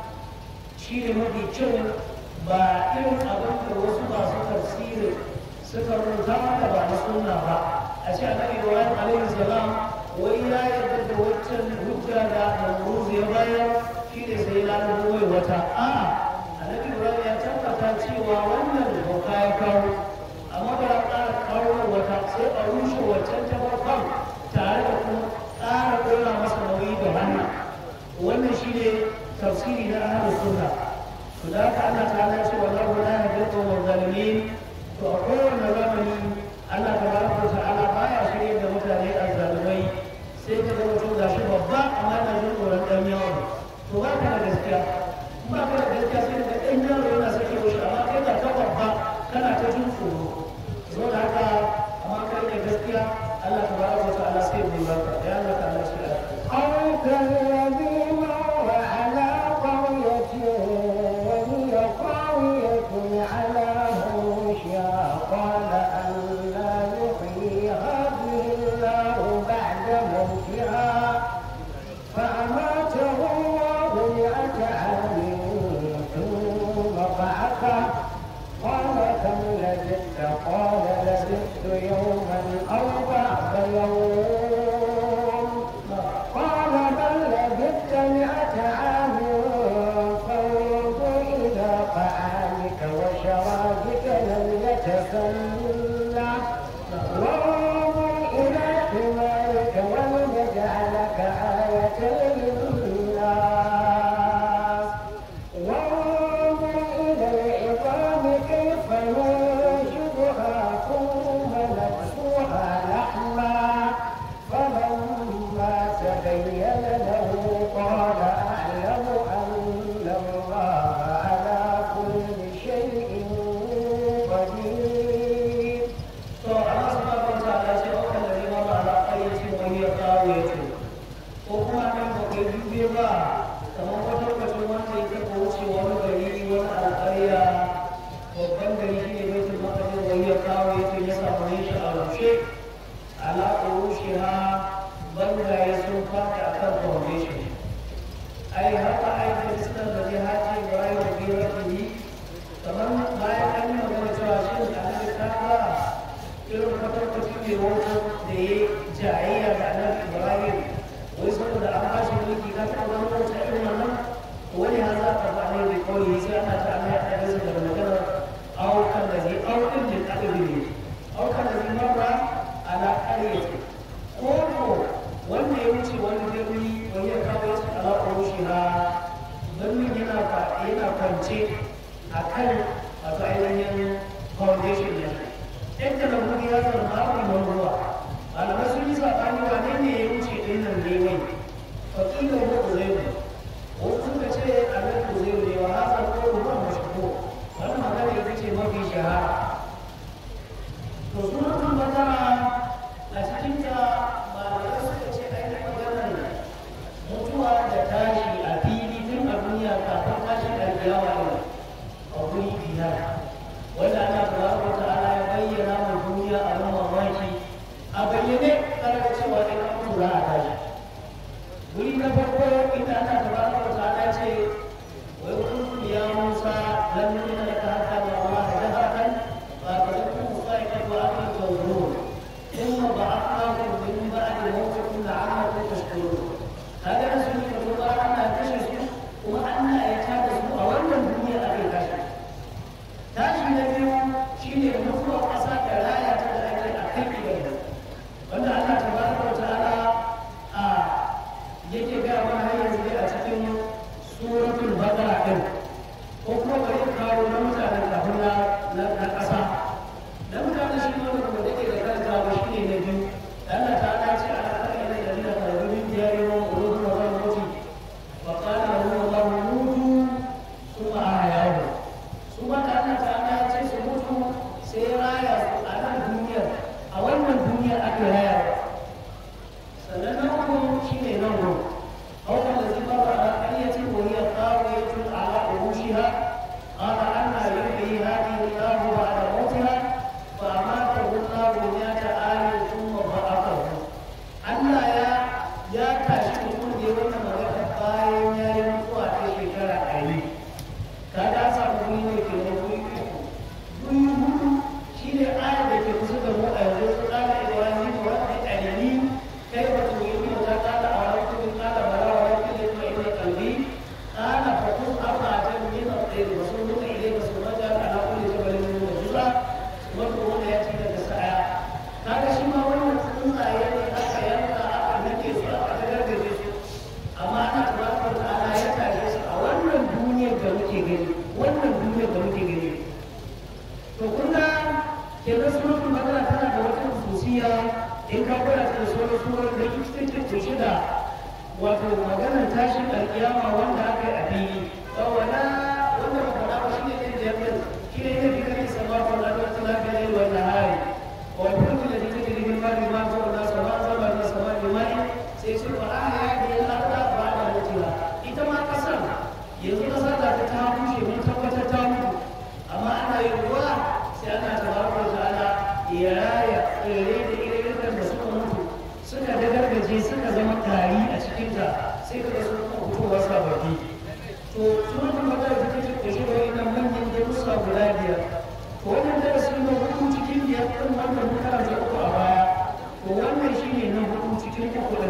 شيء مدي شو با إلهم أبن الوصول في تفسير سفر الزمن با نسلنا با أشياء النبي إبراهيم عليه السلام وإلا يدد وجه هجة دا نمروز يبايا شيء سيلا نبوي وتا آه النبي إبراهيم يتبقى cewa wannan doka ya kawo amma ba a ƙara kawo wata sai a rushe wancan ta farkon tare da kuma ƙara ɗora masa nauyi da wannan wannan shi ne tafsiri na ahlus sunna to da haka Allah ta'ala ce wallahu la yahdi al zalimin to a kowane zamani Allah tabaraka wa ta'ala baya shirye da mutane azzalimai sai ka zama to gashi babba amma yana jin tsoron ɗan yawo to ba ka da gaskiya in ba ka da gaskiya sai ka ɗan yaro yana sake wuce amma kai da ka babba kana ta jin tsoro saboda haka amma kai da gaskiya Allah tabaraka wa ta'ala sai bai baka ya Allah ta'ala shi أو كالذي مر على قرية وهي خاوية على عروشها قال أنا يحيي هذه الله بعد موتها فأماته الله مئة عام ثم بعثه قال كم لبثت قال لبثت يوما أو بعض يوم قال بل لبثت مئة عام فانظر إلى طعامك وشرابك لم يتسنى وانظر إلى حمارك ولنجعلك آية للناس وانظر إلى العظام كيف ننشدها ثم نكسوها لحما فلما تبين له قال أعلم أن الله على كل شيء قدير to Allah subhanahu wa ta'ala ce wa kan ladhi mara ala qaryatin wa hiya khawiyatun ko kuma nan ba kai dube ba kamar wata lokacin wanda ya taɓa wuce wani gari wani alƙarya babban gari shine baitul maqdis wa hiya khawiyatun ya samu yin shi a rushe ala urushiha bangaye sun fata akan foundation ai haka ai da islam da jihadi Ibrahim da biyar kamar bayan an yi magana cewa shi da annabi ta ba irin kwatankwacin mai wata da ya jayayya da annabi ibrahim wai saboda an ba shi mulki ka taɓa wani wata irin wannan wani ha za ka ba ne da kawai sai ana ta ana ya ɗaga su daga maganar aukan da zai aukin da ɗalibi ne aukan da zai marra ala ƙaryata ko ko wanda ya wuce wani birni wani ya kawo ya ala ƙorushi ha birnin yana yana kwance a kan wato ainihin foundation ne yadda da wuri ya zama babu yawan ruwa malamai sun yi saɓani wane ne ya wuce ɗin nan ne mai faƙilar ko uzairu wasu suka ce a nan uzairu ne wa hasa ko ruwa mashiko wannan magana ita ce mafi shahara to sunan bakara a cikinta malamai suka ce ainihin maganar mutuwa da din ko kuma bari in kawo na mutanen kafin na na ƙasa na mutanen shi ne wanda da ke da kanta ba shi ne na biyu Allah ta ala ce ala ta ila da dina ta rubin diyari wa qulubun wa ran muti wa qala lahu Allahu mutu kuma ahyahu su ma ta Allah ta ala ce su mutu sai raya su a nan duniyar a wannan duniyar ake raya sannan na uku shi ne nan gudu أو الذي مر على قرية وهي خاوية على عروشها قال أنا يحيي هذه الله بعد موتها فأماته الله مئة عام ثم بعثه Allah ya ya tashi mutum da wannan magana bayan ya yi mutuwa ta shekara ɗari ka ga samu wuri ne ke da wuri wuri hudu shi ne ayar da ke kusa da mu a yanzu su ƙara ibrahim wanda ɗalili kai ba tu yi mu ta ƙara a wani kudin ƙara bara wa wani kudin ma ina kalbi ƙara fakun arba ta min al-ɗaya ba sun nuna ile ba su maja ala kulli jabalin min al-juza wanda wanda ya ci daga sa'a kaga shi ma wannan tsuntsaye ne aka yanka aka nake su aka gargaje su amma ana tabaraka ta'ala ya tashe su a wannan duniyar da muke gani wannan duniyar da muke gani to kun ga kenan suratul baqara tana da wata khususiya in ka gwada ta da sauran surar da ita ce kushe da wato maganar tashin alkiyama wanda aka yi a fili ba wala wanda ba faɗa ba shine ne da yamma shine ne da kake sama ko da wata lafiya ne wannan hari والفلك التي تجري في البر ما فوق الناس وما انزل من السماء بماء سيصير احيا به الارض بعد موتها ita ma kasar yanzu kasar da ta ta bushe mun tabbatar ta mutu amma ana yin ruwa sai ana tabaraka ta'ala ya raya tsirrai da ire-iren da suka mutu suka dagargaje suka zama tari a cikinta sai ka ga sun kuma fitowa sababbi to sunan magana da take kushe da wannan manyan darussa guda biyar to wannan darasi na hudu cikin biyar ɗin wanda mun karanta uku a baya to wannan shine na hudu cikin uku ɗin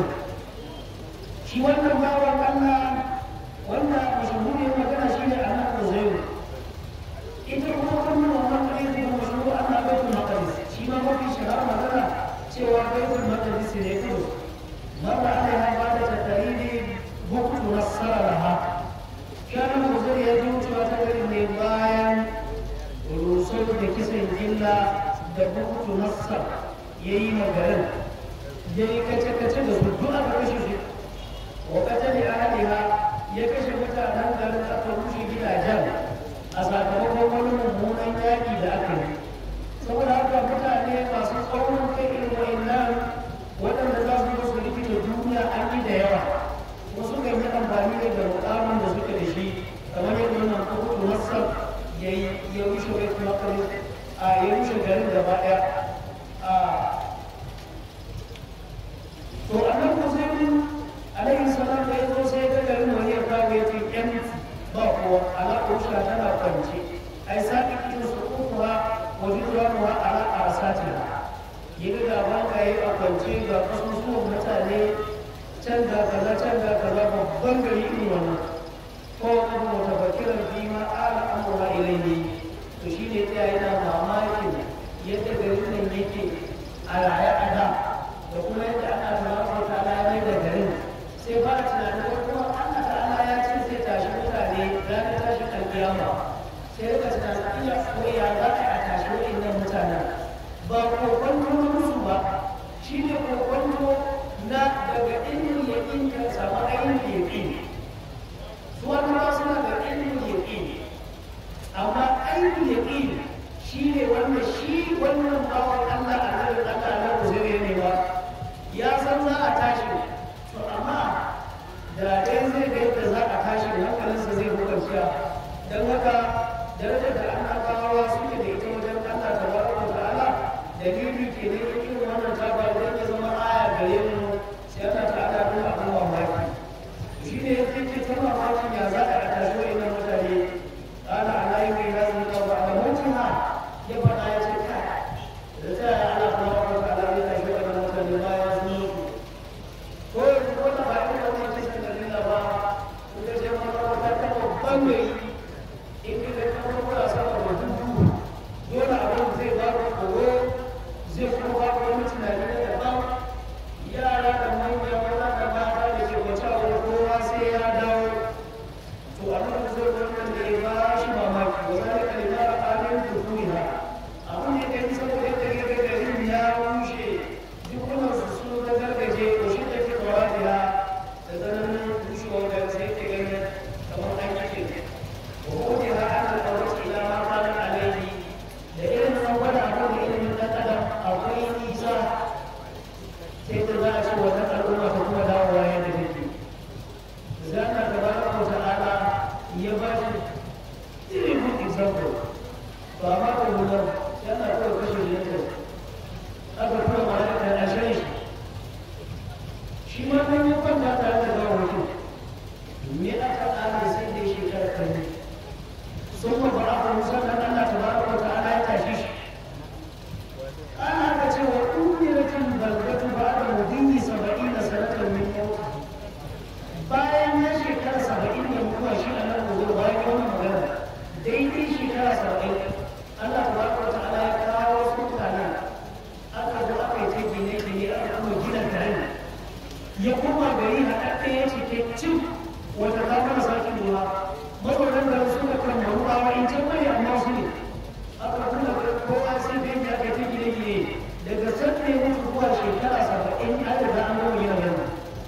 shi wannan bawan Allah wanda mashahuriyar magana shine Annabi Uzairu ita kuma wannan wannan hadisi da mashahur Allah baitul maqdis shi ma mafi shahara magana cewa baitul maqdis ne kudu marra alaiha ba da takariri buktu nasara laha kana Uzairu ya ji wucewa ta gari ne bayan rusau da kisan gilla da bukutu nassar ya yi magarin ya yi kace-kace da su duk aka kashe su wa kace da ahaliha ya kashe mutanen garin aka rushe gidajen a sakamakon wani mummunan yaƙi da aka yi saboda haka mutane masu tsaurin kai irin wa'annan waɗanda za su zo su rikita duniya an yi da yawa wasu kan yi amfani ne da mukamin da suke da shi kamar yadda wannan bukutu nassar ya ya rushe bai kuma kare a ya rushe garin gaba daya a to annan musulmi alaihi salam da ya zo sai ga garin wani ya kawo ya ce yan ba kowa ala usha tana kwance ai saki kitin su ukuwa wa jidwanuha ala arsatina ya ga gaban ka yi a kwance ga kasusuwan mutane can ga kaza can ga kaza babban gari irin wannan ko kuma mutafakiran fi ma ala amura ilaihi to shine ta yana mamakin yadda garin nan yake a raye a da da kuma yadda ana tabaraka ta ala ya da garin sai fara tunanin ko kuma Allah ta'ala ya ce zai tashi mutane ranar tashi alkiyama sai rika tunanin iya ko ya za a tashi wa'annan mutanen ba kokonto na musu ba shine kokonto na daga ilmin yaƙin ka samu ainihin yaƙin su annabawa suna da ilmin yaƙin amma ainihin yaƙin shi ne wanda shi wannan bawan Allah a nan Allah na kuzuri ne ba ya san za a tashi to amma da dai zai ga yadda za a tashi hankalinsa zai hukanciya don haka darajar da annabawa suke da ita wajen Allah tabaraka wa ta'ala dalili ke ne irin wannan ta ba don ya zama aya gare mu sai Allah ta'ala bin abin mamaki shi ne yake ce ta mamakin ya za a tashi wa'annan mutane قال على يوم هذه بعد موتها يبقى آية الكهف رجاء على تبارك وتعالى بلا شيء من مثل ما يزنون كل كل بعد ما تسكن لله با وكذا ما تبارك وتعالى in ka kai kuma kula sama da dubu dole abin zai ba ka tsoro zai kuma ba ya ba shi very good example ba ma ka nuna yana kawai kashe yanzu aka kuma malaka a shan shi shi ma nan ya kwanta tare da gawa mutum me aka ƙara sai da shekara kan sun ma ba aka musamman Allah ta ba ka ta'ala ya tashi shi ana ka ce wa umiratin balgatu ba da mudinni saba'in da sanatar min yau bayan ya shekara saba'in da mutuwa shi a nan gobe bayan wannan magana daidai shekara saba'in Allah ta ba ka ta'ala ya kawo wasu mutane aka zo aka yi ta gine-gine aka kuma gina garin ya koma gari haɗaɗɗe ya ce ke cin wata ta mana sake ruwa mazaunan da suka kan maruwa in can bane amma su ne aka kuma kowa sai da yadda aka ta gine gine daga sanda ya mutu zuwa shekara saba'in an riga an gama gina gani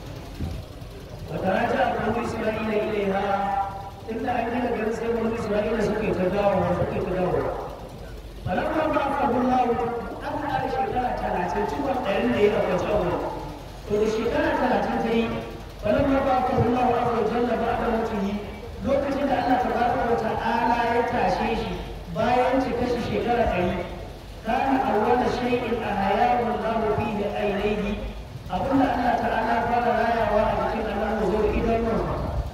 wata raja a kan isra'ila ilaiha tunda an gina garin sai wani isra'ila suka yi ta dawowa suka yi ta dawowa falamma ba ka hullahu an ƙara shekara talatin cikon ɗarin da ya ɗauka cewa to da shekara talatin ta yi falamma ba ka hullahu a wajen da ba da mutum lokacin da Allah tabaraka wa ta'ala ya tashe shi bayan cika shi shekara ɗari kana awwala shay'in ahayahu Allah fihi aynayhi abinda Allah ta'ala fara rayawa a cikin Allah zo idanunsa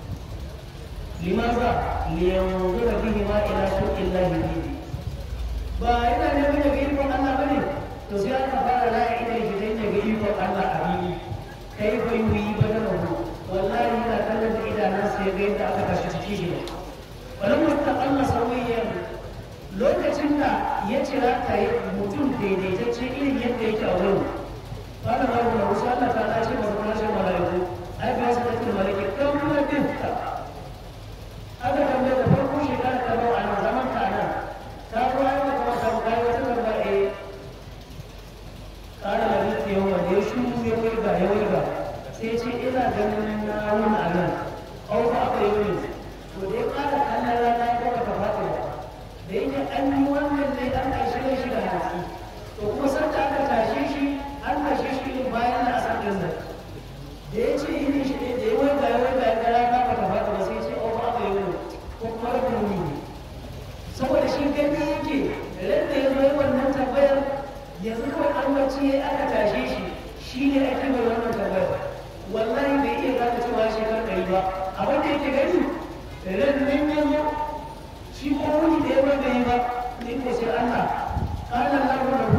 limaza liyanzura bihi ma ila suqillahi bihi ba yana neman ya ga ikon Allah bane to sai aka fara raya idan shi dan ya ga ikon Allah a bibi kai bai yi badanahu wallahi yana kallon da idanunsa ya ga yadda aka tashi ciki shi ne wani mutum Allah sauyiyyar lokacin da ya cira ta yi mutum daidaitacce irin yadda yake a wurin fara ma da wasu Allah ta dace ba kuma shi malaiku ai ba su take malaiki kan kuma dinka aka tambaye da farko shekara ta bawa a zaman ka nan ta ruwa ya kuma ta kai wata karba eh kara da rike yawa da ya shuru ya waiga ya waiga sai ce ina ganin na wuni a nan au ba aka yi wuni to da ya kara kallon rana ko ba ta faɗi ba da yake an yi wannan ne an ƙarshe da shi da hatsi to kuma san da aka tashe shi an tashe shi ne bayan na asar ɗin nan da ya ce yi shi ne da ya waiga ya waiga ya ga rana ba ta faɗi ba sai ce au ba aka yi wuni ko kuma rabin wuni ne saboda shi gani yake ran da ya zo yi wannan tambayar yanzu kawai an bacci ya aka tashe shi shi ne ake mai wannan tambayar wallahi bai iya gane cewa shekar ɗari ba abin da yake gani ran nan ya zo shi ko wani da ya ba bai yi ba ne ko sai Allah kana lahu lahu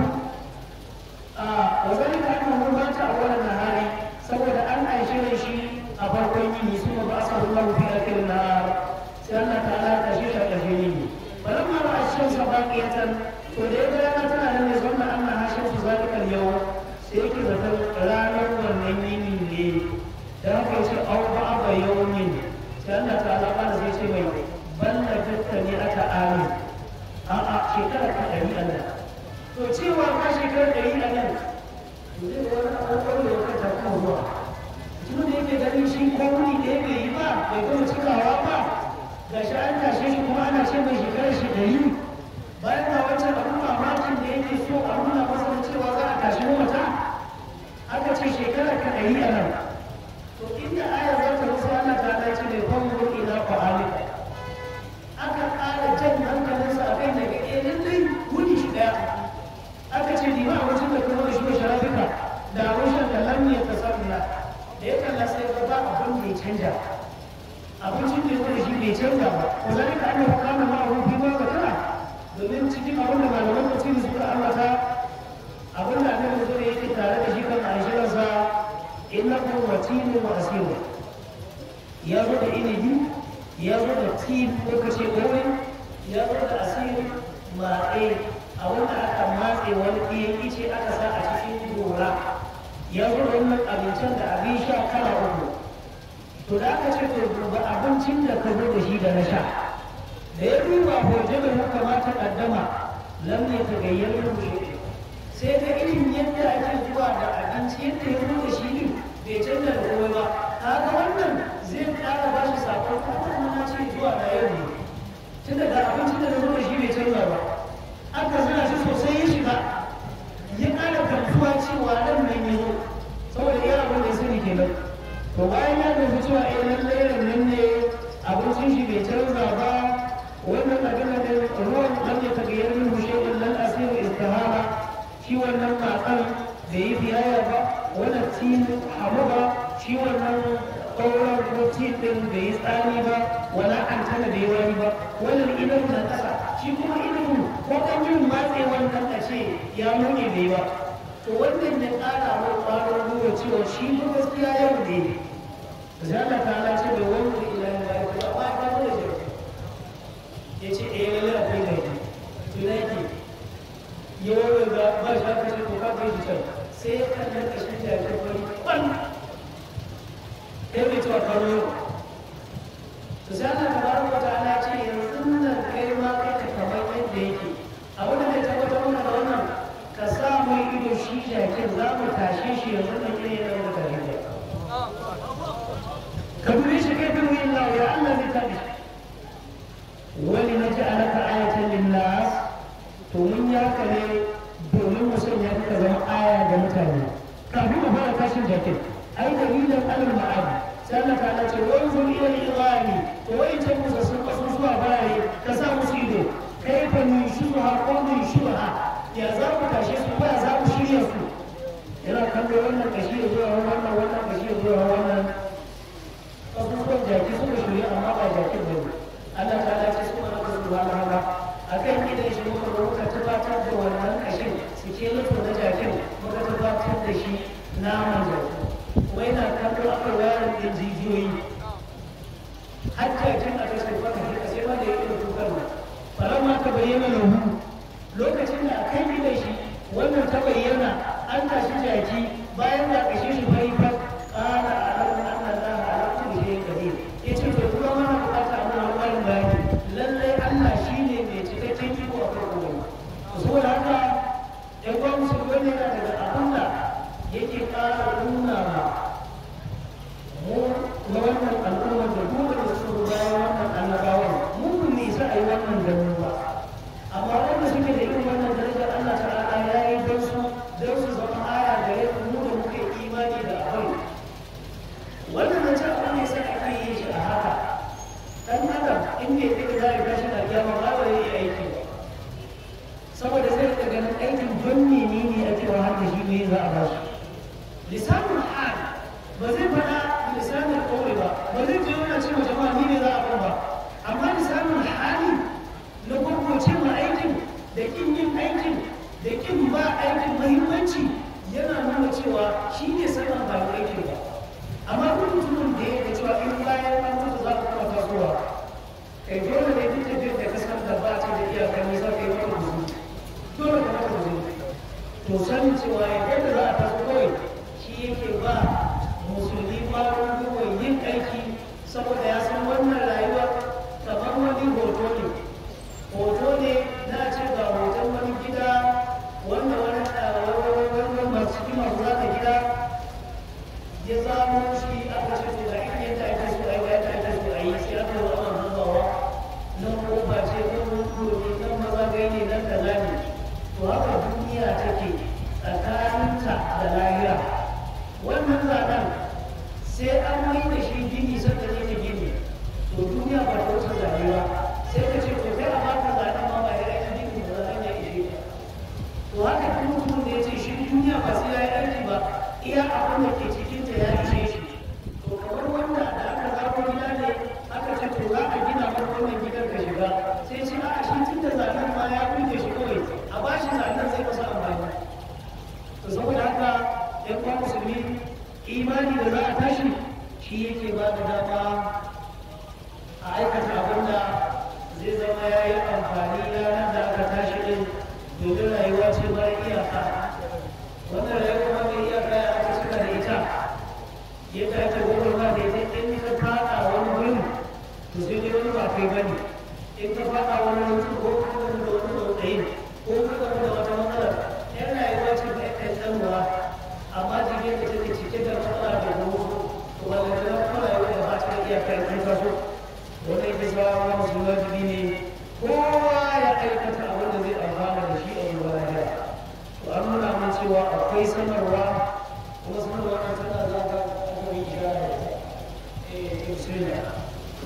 a wazalin ka aka mun bata a wannan nahari saboda an aishe da shi a farkon yini su ba sa Allah fi akhirin nahar sai Allah ta'ala ta shi ta ƙarshe yini falamma ra'a shamsa baqiyatan to da ya ga rana tana nan ne zanna anna hashamsu zalikal yawm sai yake zaton ranar wannan yini ne da haka ce au ba ba yawmin sai Allah ta ala bana sai ce mai balla tattali aka amin a a shekara ta ɗari a nan to cewa ka shekara ɗari a nan to zai wani abubuwan da ya kai ta kuma zuwa tun da yake ganin shi ko wuni ɗaya bai yi ba bai gama cikawa ba ga shi an tashe shi kuma ana ce mai shekarar shi ɗari bayan ga wancan abin mamakin da yake so a nuna masa da cewa za a tashi mata aka ce shekara ka ɗari a nan to inda aya za ta rufe Allah ta dace ne fango ila fa'alika aka ƙara jan hankalinsa a kai daga eh lallai wuni shi ɗaya aka ce ni ba wajen da kuma shi sharafika da wajen da lam ya tasarruna da ya kalla sai ga ba abin da ya canja abincin da ya zo da shi bai canja ba ko zalika annahu kana ma'ahu fi ma zakara domin cikin abin da malaman tafsiri suka ambata abin da annabi zo yake tare da shi kan aishirarsa innahu watinu wa asiru ya zo da inibi ya zo da tin ko kace kore ya zo da asiru ma'e a wanda aka matse wani ɗiyan ice aka sa a cikin gora ya zo da wannan abincin da abin sha kala uku to da aka ce to ba abincin da ka zo da shi da na sha da ya duba hoje da muka mata kaddama lam ne ta gayyar rushe sai ga irin yadda ake zuwa da abinci yadda ya zo da shi ne bai canza da komai ba kaga wannan zai ƙara ba shi sakon kuma na ce zuwa da yau ne tun da abincin da zo da shi bai canza ba aka zana shi sosai ya shiga ya ƙara gamsuwa cewa nan nan ya zo saboda iya abin da ya sani kenan to bayan ya gamsu cewa eh lallai nan ne abincin shi bai canza wala an tana da yawa ba wannan idan na kasa shi kuma idan ko kan yin matse wannan a ce ya nune da yawa to wannan ya ƙara wa ƙwarin gwiwa cewa shi ba gaskiya yau ne sai Allah ta ala ce bai wani ila ya yi ba ba ba da shi ya ce eh lalle akwai da shi to da yake yawan da ba shi aka ce to ka kai shi can sai ya kalli kashin da ya kai wani kwan ya bai cewa karo yau to sai Allah ta baro wata ala ce yanzu nan kai ma kai ka kamar yadda yake a wanda zai tabbatar mana da wannan ka sa mai ido shi jakin za mu tashe shi yanzu nan ne ya zama tashe shi ka dube shi kai bin wuyin lawa ya Allah zai tabi wani na ji alaka ayatan linnas to mun ya ne domin mu sanya ka zama aya ga mutane kafin mu fara tashin jakin ai dalilan alal ma'adi sai Allah ta ce wani zo ila ilani to wai ce musu sun kasu zuwa bare ka sa musu ido kai fa ni shubha ko ni shubha ya za mu tashe su ba za mu shirya su yana kallo wannan kashi ya zuwa wannan wannan kashi ya zuwa wannan abubuwan jaki suka shirya amma ba jakin ba ne Allah ta dace su mana da su hana hana a kan idan shi muka ga muka tabbatar da wannan kashin su ke lutu na jakin muka tabbatar da shi naman jaki wai na kallo aka wayar da jijiyoyi har jakin a ta sai fata shi sai ma da ya irin tukar nan faramma ta bayyana lahu lokacin da a kan idan shi wannan ta bayyana an tashi jaki bayan da kashe shi bai fa ƙara a ranar Allah za a alaƙa da shi gari ya ce to kuma mana bukata a mana ƙwarin bayani lallai Allah shi ne mai cikakken iko a kan gobe saboda haka ɗan uwan musulmai ne yana daga abin da yake ƙara nuna ma mu na wannan al'ummar da duk da su bayan wannan annabawan mu ne isa a yi wannan ganin ba amma wanda suke da irin wannan darajar Allah ta'ala ya yi don su don su zama aya da ya mu da muke imani da abin wannan na ce abin ne sai ake yin shi a haka dan adam in bai ɗaga za a tashi da kiyama ba ba yi aiki ba saboda zai rika ganin aikin don menene ake wa har da shi ne za a ba shi lisanul hal ba zai faɗa lisanul kawai ba ba zai je yana cewa jama'a ni ne za a ba amma lisanul hali na gwagwace ma aikin da kin yin aikin da kin ba aikin muhimmanci yana nuna cewa shi ne sanin ba aikin ba amma duk mutumin da ya cewa in bayan an mutu za ku kuma tasowa kai dole ne duk tafiyar da ka san da ba ta da iyakar nisa kai mata guzu dole ka mata guzu to sanin cewa yadda za a taso kawai shi yake ba musulmi ƙwarin gwiwar yin aiki saboda ya san wannan rayuwa kamar wani hoto ne hoto ne na ce ga hoton wani gida wanda wani wani masu cikin masu zaka gida ya zamo shi aka ce to ga irin yadda ake so ai yadda ake so ai sai aka zo ana zubawa nan roba ce nan rudo ne nan maza gai ne nan kaza ne to haka duniya take tsakaninta da lahira wannan zaɓen sai an mai da shi gini sanda ne ta gini to duniya ba ta wuce zaɓe ba sai ka ce to kai a baka zaɓen ma ba ya yi gini ba zaɓen ya ishe ka to haka duk mutumin da ya ce shi duniya ba sai ya yi aiki ba iya abin da ke cikinta ya ishe shi to kamar wanda da aka zaɓo gida ne aka ce to za a gina maka wannan gidan ka shiga sai ce a shi tun da zaɓen ma ya kuke shi kawai a ba shi zaɓen zai masa amfani to saboda haka yan uwa musulmi imani da za a tashi shi yake ba da dama a aikata abin da zai zama ya yi amfani ranar da aka tashi din domin rayuwa ce mara iyaka wannan rayuwa ma mai iyaka ya aka cika da ita yadda ake gwagwarma da ita in ka fada wani wurin to sai dai wani ba kai bane in ka fada wani wurin ko kuma da wani tsautsayin ko kuma da wata matsalar yan rayuwa ce mai kai tsanwa amma jirgin da take cike da matsala da gudu to wanda ta zama kuma rayuwa da ba ta da iyaka in kai kaso wannan ita shawarar musu wajibi ne kowa ya aikata abin da zai amfana da shi a ruwa lahira to an nuna min cewa akwai sanarwa kuma sanarwa na tana za ka aka yi ishara eh bismillah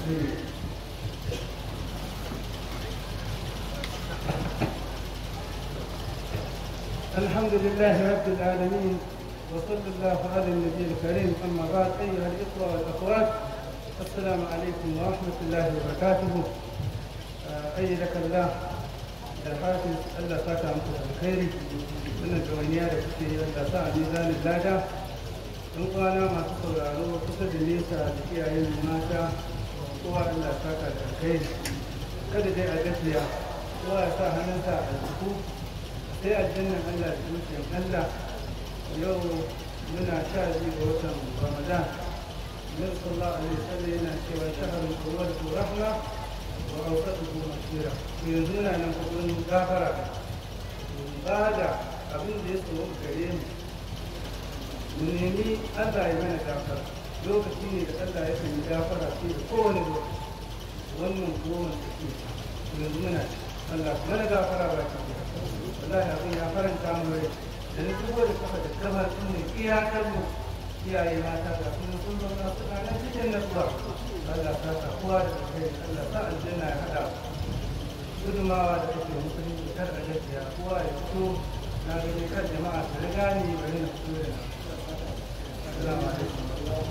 الحمد لله رب العالمين وصلى الله على النبي الكريم اما بعد ايها الاخوه والاخوات السلام عليكم ورحمة الله وبركاته آه، أيدك الله da hafiz Allah saka muku da alkhairi wannan ɗawainiya da kuke yi Allah sa a mizanin lada ɗan kwana masu sauraro kusa da nesa da iyayen mata kowa Allah saka da alkhairi kada dai a gajiya kowa ya sa hannunsa a aljihu sai aljannan Allah da dukiyar Allah yau muna sha biyu ga watan Ramadan Nabi sallallahu alaihi wasallam yana cewa shahrul qur'an rahma wa awsatuhu masira yanzu muna nan kudin gafara ba da abin da ya tsoro gare mu mu nemi Allah ya mana gafara lokaci ne da Allah ya kan yi gafara sai da kowane lokaci wannan goma da ke yanzu muna ci Allah ku mana gafara ba ki wallahi abin ya faranta mu rai da na dubo da kafa da kafa sun ne iyakar mu iyaye mata ga kuma sun zauna suna nan cikin nasuwa Allah ta sa kowa da kai Allah ta aljanna ya hada gudumawa da kake musulunci kar a gaskiya kowa ya fito na gani kan jama'a su riga ni bari na fito da Assalamu alaikum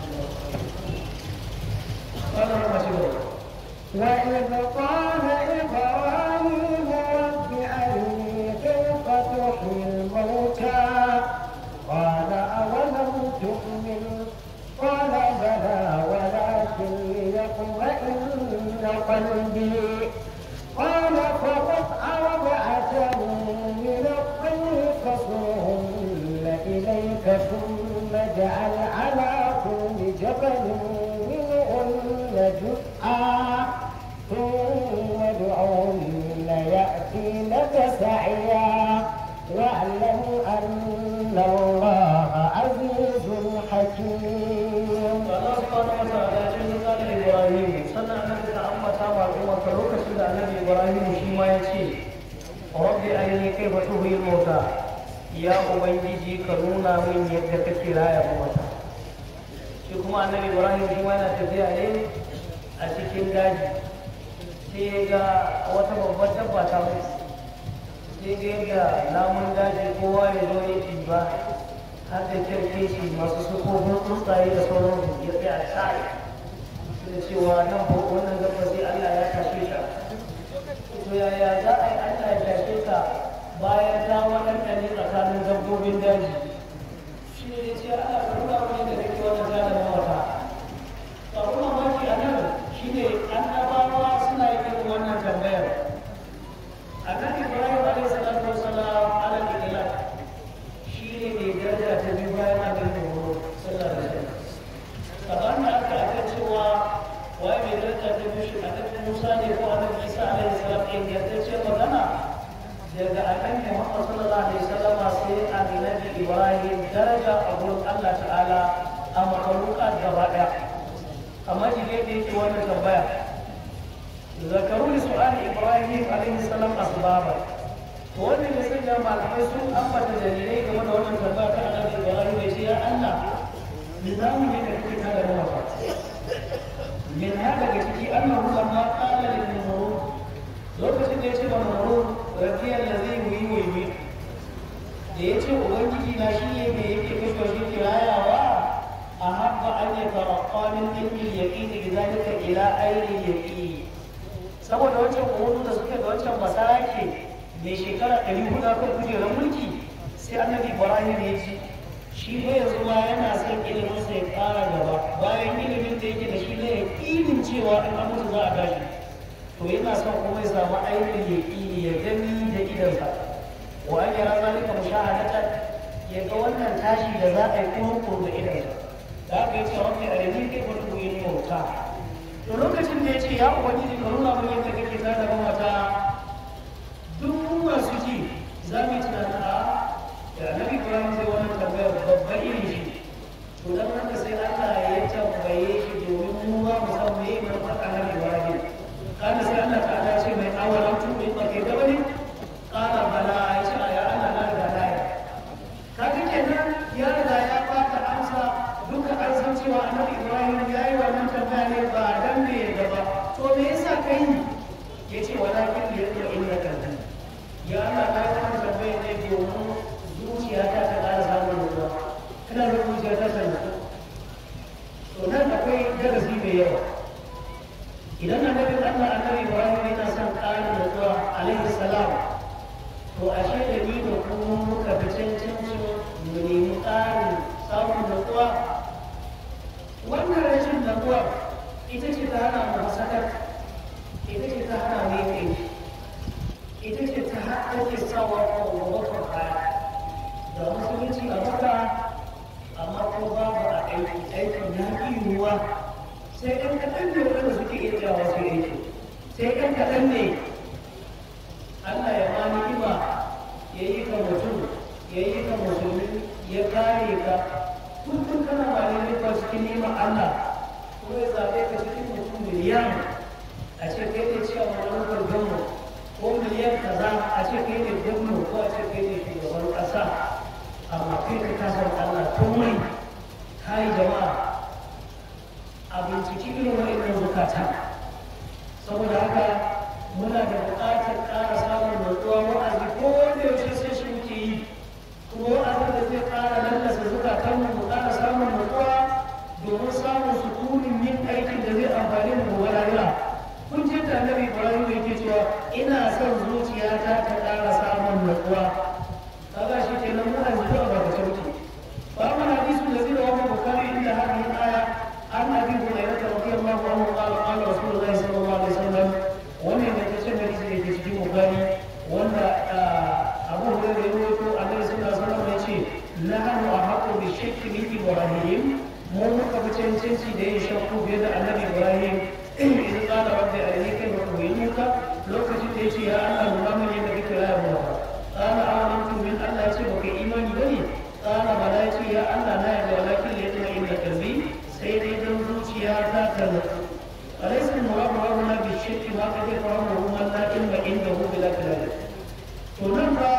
قال المسيح وإذ قال إبراهيم رب أرني كيف تحيي الموتى قال أولم تؤمن قال بلى ولكن ليطمئن قلبي قال فخذ أربعة من الطير فصرهن إليك ثم اجعل على كل جبل منهن جزءا ثم ادعهن يأتينك سعيا واعلم أن الله عزيز حكيم Allah subhanahu wa ta'ala ya ce ga Ibrahim sannan annabi ta ambata ma al'umma ka lokacin da annabi Ibrahim shi ma ya ce rabbi arini kaifa tuhyi mauta ya ubangiji ka nuna min yadda kake raya mata shi kuma annabi Ibrahim shi ma yana tafiya ne a cikin daji sai ya ga wata babbar dabba ta mutu sai ga yadda namun daji kowa ya zo ya ba har da kyarkeci masu sufofin tsuntsaye da sauransu ya tsaya tsari da cewa nan ko wannan gaba sai Allah ya tashe ta to yaya za a yi Allah ya tashe ka bayan ta waɗanda ne tsakanin dabbobin daji shi ne ya ce Allah ka nuna wani da kake wannan gane mawata tsaro mamaki a nan shi ne annabawa suna yin irin wannan tambayar annabi Ibrahim alaihi salatu wasalam ala ilal shi ne mai daraja ta biyu bayan abin da horo sallallahu alaihi wasallam kamar da aka aka cewa waye mai daraja ta biyu shi annabi Musa ne ko annabi Isa alaihi salam in ce magana daga annabi Muhammad sallallahu alaihi wasallam sai annabi Ibrahim daraja a gurin Allah ta'ala a makaruka gaba daya amma jide da yake wannan tambaya zakaru li su'ali Ibrahim alaihi salam asbaba to wannan ya sanya malamai sun ambata dalilai game da wannan tambaya ta annabi Ibrahim ya ce ya Allah nizamu ne da kake kada da wafa min haka daga ciki annahu lamma qala lil numurud lokacin da ya ce wa numurud rabiyal ladhi yuhyi da ya ce ubangiji na shi ne mai yake kashe shi kirayawa a habba an yi tarakka min ilmi yaqini bi zalika ila aini yaqini saboda wancan uhudu da suke da wancan masarake mai shekara ɗari hudu kan kujerar mulki sai annabi ibrahim ya ce shi ne yanzu ma yana son ilimin sa ya ƙara gaba bayan ilimin da yake da shi ne yaƙinin cewa in an mutu za a tashi to yana son kuma ya samu ainihin yaƙini ya gani da idansa wa an yara zalika mushahadatan ya ga wannan tashi da za a yi kurkur da idansa da aka yi cewa rabbi arini kai wani koyi mauta to lokacin da ya ce ya ubangiji ka nuna mun yadda kake tada mata duk masu ji za mu yi tunanin a da annabi ibrahim zai wannan tambayar babba irin shi to dan haka sai Allah ya tambaye shi domin mu ba mu san me ne manufar annabi ibrahim kana sai Allah ta ala ce mai awalan tuɓe ba kai gaba ne kana bala ya ce ya Allah na riga na yi kaga kenan ya riga ya bata amsa duka an san cewa annabi ibrahim ya yi wannan tambaya ne ba dan me ya gaba to me yasa kai ya ce walakin da ya zo inda kan ya Allah na yi wannan tambaya ne domin zuciyata ta ƙara samun nutsuwa ina da zuciya ta san nutsu to nan akwai darasi mai yawa idan annabin Allah annabi Ibrahim yana son ƙarin nutsuwa alaihi salam to ashe da ni da kuma muka fi cancancin mu nemi ƙarin samun nutsuwa wannan rashin nutsuwa ita ce ta hana mu hasakar ita ce ta hana mu yin ita ce ta take sawa ko gobe baya da musulunci a maka amma ko babu a aiki aikin ya fi yiwuwa sai ɗan kaɗan ne wanda suke iya jawo su aiki sai ɗan kaɗan ne Allah ya ma ni'ima ya yi ka mutum ya yi ka musulmi ya kare ka kullum kana ba ne ba cikin ni'imar Allah ko ya zaɓe ka cikin mutum miliyan a ce kai ne cewa wani lokacin ko miliyan kaza a ce kai ne gwamna ko a ce kai ne shugaban ƙasa amma kai ka kasar Allah komai kai jama'a a binciki irin wa'annan zukata saboda haka muna da buƙatar ƙara samun nutsuwa wa'azi ko wanda yaushe sai shi muke yi kuma wa'azin da zai ƙara lallasa zukatan mu mu ƙara samun nutsuwa domin samun sukunin yin aikin da zai amfani mu gobe lahira kun je da annabi Ibrahim yake cewa ina son zuciyata ta ƙara samun nutsuwa kaga shi kenan mu an zuwa ba ta sauki fa amma hadisu da zai rawa bukari inda hadin aya an abi hurairah radiyallahu anhu qala qala rasulullahi sallallahu alaihi wasallam wannan da kace da shi yake cikin bukari wanda abu hurairah ya rawaito annabi sallallahu alaihi wasallam ya ce nahnu ahqqu bi shakki min ibrahim mu muka fi cancanci da yin shakku fiye da annabi ibrahim idan qala rabbi arini kayfa uhinuka lokacin da ya ce ya Allah nuna min yadda kake raya mu قال آمنت من الله يتبع إيماني بني قال بلا يا الله لا يدعو ولكن ليطمئن قلبي سيدي دمزوج يا ذاك أليس المراد هنا بالشرك ما قد يفهمه من لا علم عنده بلا كلام تنبى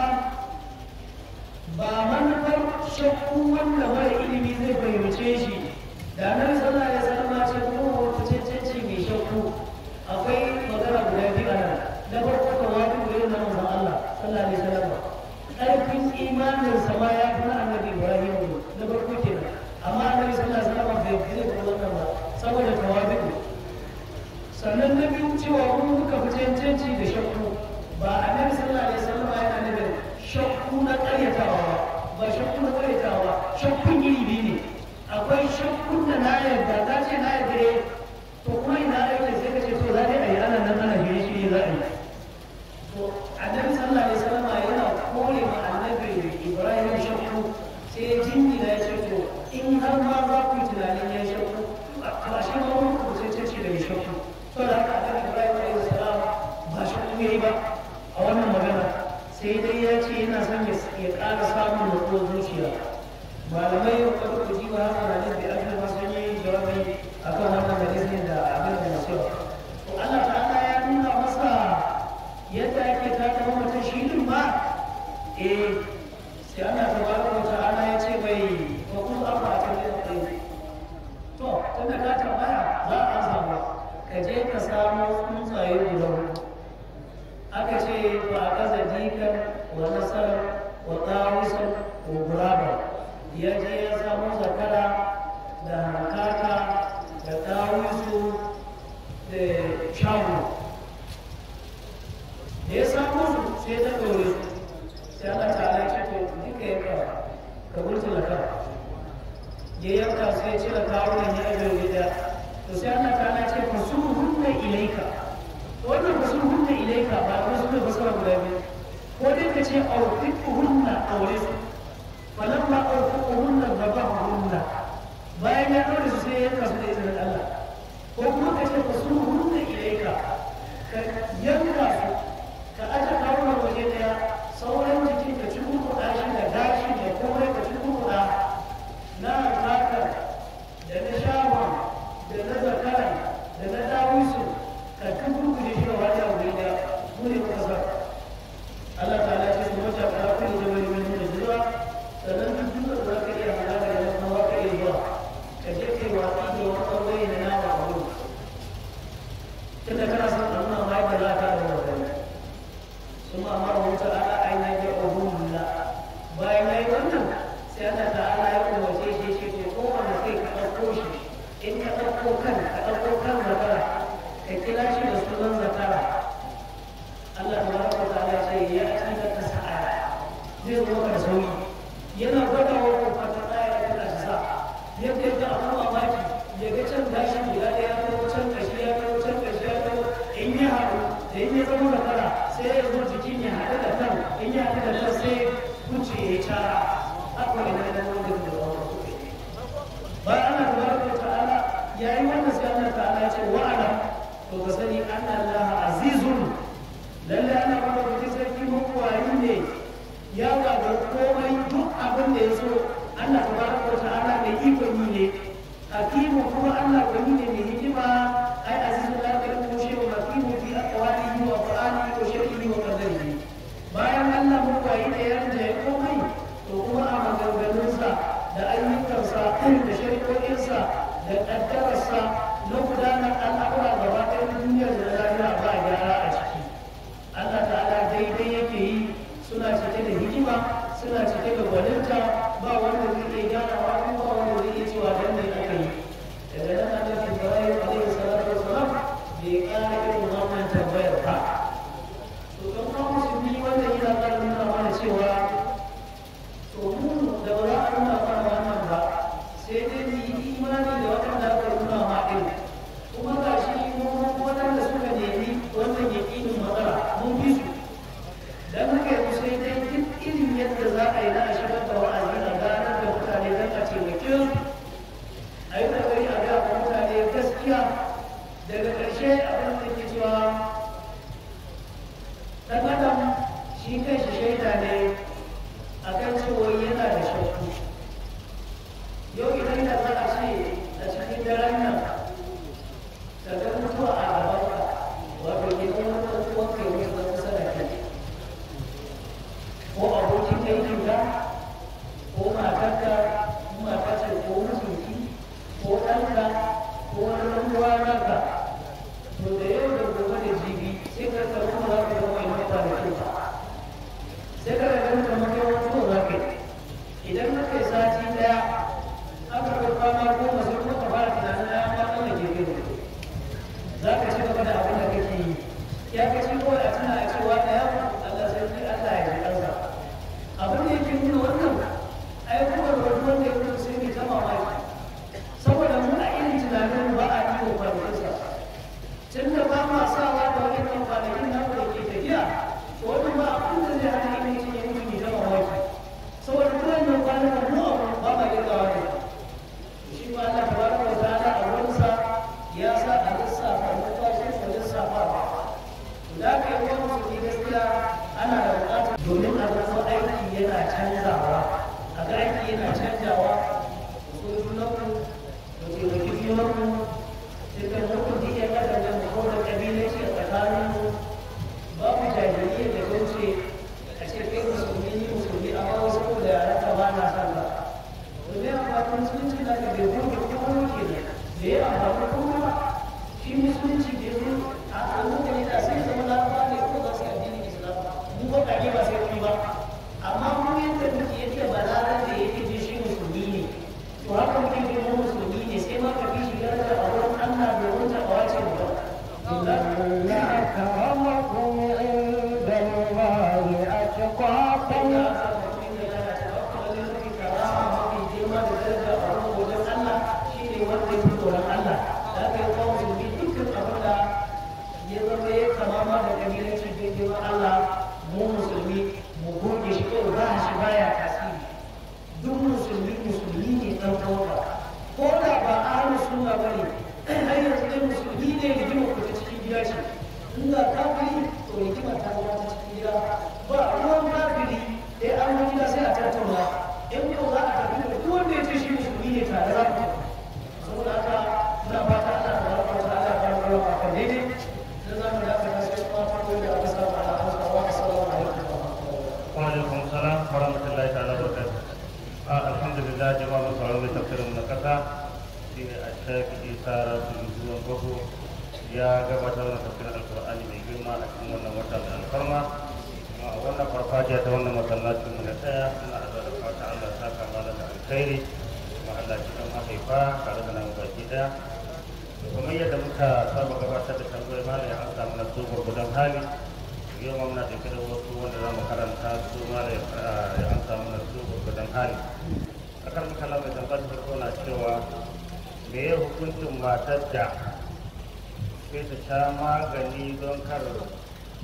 ba manufar shakku wanda mara ilimi zai fahimce shi da nan sallah ya sallama ce kuma wata cancanci mai shakku akwai magana guda biyu a nan na farko da wani gurin na manzon Allah sallallahu alaihi wasallam ƙarfin imanin sa ma ya fi na annabi Ibrahim na farko kenan amma annabi sallallahu alaihi wasallam bai zai ko wannan ba saboda tawadu sannan na biyu cewa mun muka fi cancanci da shakku ba annabi sallallahu alaihi wasallam yana nufin shakku na ƙaryatawa ba ba shakku na ƙaryatawa shakkun iri biyu ne akwai shakkun da na yarda ta ce na yarda to kuma ina aiki sai ka ce to za a yi ana nan ana shirye shirye za a yi to annabi sallallahu alaihi wasallam yana kore ma annabi ibrahim shakku sai ya jingina ya ce to in har ma za ku yi tunanin ya shakku to a shi ma wani ku sai ce da ya shakku to da haka annabi ibrahim alaihi salam ba shakku yayi ba a wannan magana sai dai ya ce yana son ya ƙara samun nutsuwar zuciya malamai yau kada ku ji ba haka na da ake ma sun yi jawabi akan wannan hadisin da abin da masu to Allah ta'ala ya nuna masa yadda ake taka mutum shi din ba eh sai Allah tabaraka wa ta'ala ya ce bai fa kun afa ta ne kai to tunda ka tambaya za a samu ka je ka samu tsuntsaye guda hudu aka ce ba a kaza dikan wa nasar wa tawisan wa guraba ya je ya samu zakara da hankaka da tawisu da shago da ya samu su sai ta ɗore su sai Allah ta ala ce to duka yanka ka burtula ka ya yanka sai cire kawunan ya ajiye gida to sai Allah ta ala ce fasu hunna ilaika wannan fasu hunna ilaika ba a wasu mai fasara guda biyu ko dai ka ce aufiku hunna aure su falamma aufiku hunna gaba hunna bayan ya ɗaure su sai ya yanka su da izinin Allah ko kuma ka ce fasu hunna ilaika ka yanka su ka aje kawunan waje daya sauran jikin ka ci kurkuɗa shi da gashi da komai ka ci kurkuɗa na zakar da na shawon da na zakaran da na dawisu ka ci kurkuɗe shi da wani abu da mu ne muka sa Allah ta ce su wata kara kuma da wani wani da zuwa sannan duk duk da za ka iya hana da yana kuma ka iya zuwa ka je kai watsi da wani ɓangare na nama a wurin tunda kana son a nuna ma yadda za ka da wani ثم أمره تعالى أن يدعوهن bayan ya yi wannan sai Allah ta'ala ya umarce shi shi ce ko wanda kai ka ɗauko shi in ka ɗauko kan ka ɗauko kan zakara ka kira ya zama zakara sai ya zo jikin ya haɗu da kan in ya haɗu da kan sai kuce ya cara haka ne na da wanda da wanda bayan Allah tabaraka wa ta'ala yayi wannan sai Allah ta'ala ya ce wa'ala to ka sani anna Allah azizun lalle ana kuma da sarki mabuwayi ne ya gagar komai duk abin da ya so Allah tabaraka wa ta'ala mai ikon yi ne hakimu kuma Allah gwani ne mai hikima ai azizun la yakunu shay'un hakimu fi aqwalihi wa af'alihi wa shar'ihi wa qadarihi bayan Allah mabuwayi ne ya rinjaye komai to kuma a maganganunsa da ayyukansa da shari'o'insa da ƙaddararsa na gudanar al'amura gaba ɗaya na duniyar da lahira ba gyara a ciki Allah ta'ala daidai yake yi suna cike da hikima suna cike da gwaninta ba wanda zai iya gyarawa ko ba wanda zai iya cewa dan ne aka yi daga nan annabi Ibrahim alaihi salatu wasalam bai ƙara irin wannan tambayar ba to dan kuma musulmi wannan yana ƙara nuna mana cewa to mu da ba za a nuna mana wannan ba sai dai mu yi imani da waɗanda aka nuna ma ɗin kuma ga shi mun waɗanda suka nemi wannan yaƙinin matsala mun bi su dan haka yanzu sai dai duk irin yadda za a yi na a shigar da wa'azi a ganar da mutane don a taimake su a yi ƙoƙari a ga wa mutane gaskiya daga ƙarshe abin da ke cewa ɗan adam shi kanshi shaida ne akan cewa yana da shakku yau idan da za a ce a cikin daren nan ka ga mutuwa a gabanka wato ke zama wani kuwa kai wasu da kusa da kai ko abokin aikinka ko matarka ko mata ce ko mijinki ko ɗanka ko wani ɗan uwa naka to da yau da gobe da jibi sai ka karɓi za ka zama mai mata da kyau sai ka ga kamar kai wani za ka yi idan na kai sati daya aka kai kwana goma sai kuma ka fara tunanin ya ma ɗan da gefe ne za ka ci gaba da abin da kake yi ya ka ci kawai a tuna a cewa da ya Allah sai sai Allah ya ji kansa abin da yake nuna wannan ai kuma da wani wanda ya mutu sai mai ta mamaki saboda mu a irin tunanin ba a yi wa kwanakinsa tun da ba ma sawa da wani kan kwanakin namu da ke tafiya wani ba abin da zai hana ina yin yin mutum ya zama waki saboda kullum nan kwanan nan mu abu ba ma girgawa ne shi ma Allah tabaraka wa ta'ala a wurinsa ya sa a lissafa mutashi su lissafa da ka yi wani musulmi gaskiya ana da buƙatar domin a ga aiki yana canzawa a ga aiki yana canjawa so junanku da taimaki junanku sai kan hukun duk ya kasance mu kawo da ƙabilanci a tsakaninmu babu jahiliya da gauce a ce kai musulmi ni musulmi amma wasu ko da yaran ka ba na san ba domin amfanin musulunci na ka bai goge kuma ke ne da ya amfani kuma ba shi musulunci bai zo a hankali da sai zama larabawa ne ko za su yi addinin islam mu ba kage ba sai wani ba amma mu yadda muke yake balaran da yake ji shi musulmi ne to haka muke ji mu musulmi ne sai ma ka fi shi daraja a wurin Allah domin ta kawace mu ba إن أكرمكم عند الله أتقاكم duk musulmi musulmi ne ɗan ɗauka ko da ba a hannu suna ba ne har yanzu dai musulmi ne rigimar ku ta cikin gida ce in ga kafiri to rigimar ta zama ta cikin gida ba ruwan kafiri dai an zo gida sai a tattauna in yau za a tafi da duk wanda ya ce shi musulmi ne tare za ku saboda haka muna fata Allah ta baraka wa ta'ala ta baraka wa kan daidai dan za mu dace da sai kuma farko da aka samu ala hausa wa assalamu alaikum wa rahmatullahi Waalaikum salam warahmatullahi taala wabarakatuh. Ah, Alhamdulillah jemaah masalah tafsir na kasa di Syekh Isa Rasulullah Bahu ya gabatar da tafsirin Al-Qur'ani mai girma a cikin wannan wata mai alfarma. A wannan farfajiya ta wannan masallacin mu na tsaya ina da da fata Allah ta kama da alkhairi kuma Allah ya kan mahaifa tare da nan baki daya. Da kuma yadda muka saba gabatar da tambayoyi malam ya amsa mana su gurgudan hali yau ma muna ɗauke da wasu wanda za mu karanta su ma da ya an samu na su gurgudan hali akan makala mai tambayar farko na cewa me ya hukuncin matar da sai ta sha magani don kar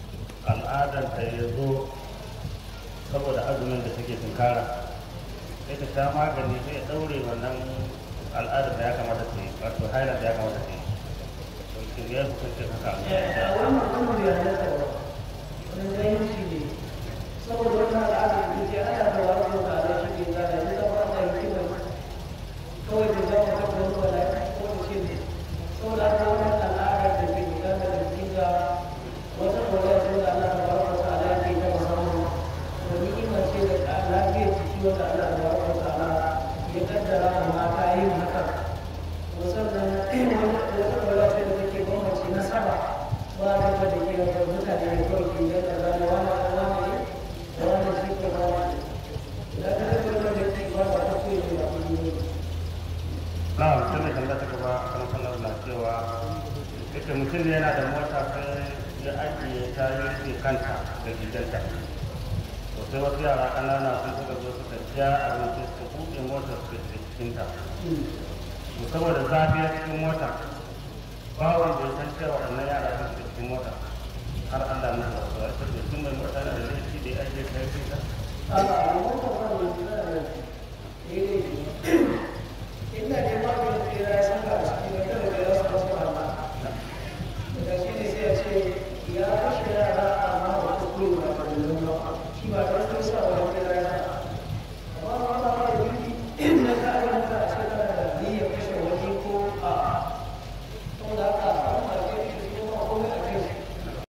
al'adanta ya zo saboda azumin da take tunkara sai ta sha magani sai ya daure wannan al'adar da ya kamata ta yi wato haila da ya kamata ta yi to kin ya hukunce haka a wannan kuma bai halatta ba wani zahirci ne saboda wannan al'adar da ke ana da wani kuma da shi ne da ya zama da hikimar kawai da zama ta kuma wala ko da shi ne saboda haka wannan al'adar da ke gudana da kinga wata kawai da da Allah ta baraka ta ala ke ta musamman to ni'ima ce da lafiyar jiki wanda Allah ta baraka ta ala ya kaddara wa mata yin haka musamman wata kawai ce da take bambance nasaba ba ta da ke da mutane da kawai ke da kaza da wani da wani ne da wani shi ko ba wani da ta da kawai da ke ba ta koyi da kuma ne na mutum da kan ta gaba kan sanar da cewa ita mutum ne yana da mota sai ya ajiye ta yi rufe kanta da gidanta to sai wasu yara ƙanana sun suka zo suka ja abinci su buɗe motar su da cikinta to saboda zafi a cikin mota ba wanda ya san cewa wannan yara sun shiga cikin mota har Allah na da wasu wasu da sun mai mota na da laifi da ya ajiye ta yi rufe a a wannan kawai da suna da ne inda ne ba da tsira ya san ba shi ne kada da ya san wasu ba da shi ne sai ya ce ya kashe yara amma ba ta koyi ba da nuna shi ba ta sa wa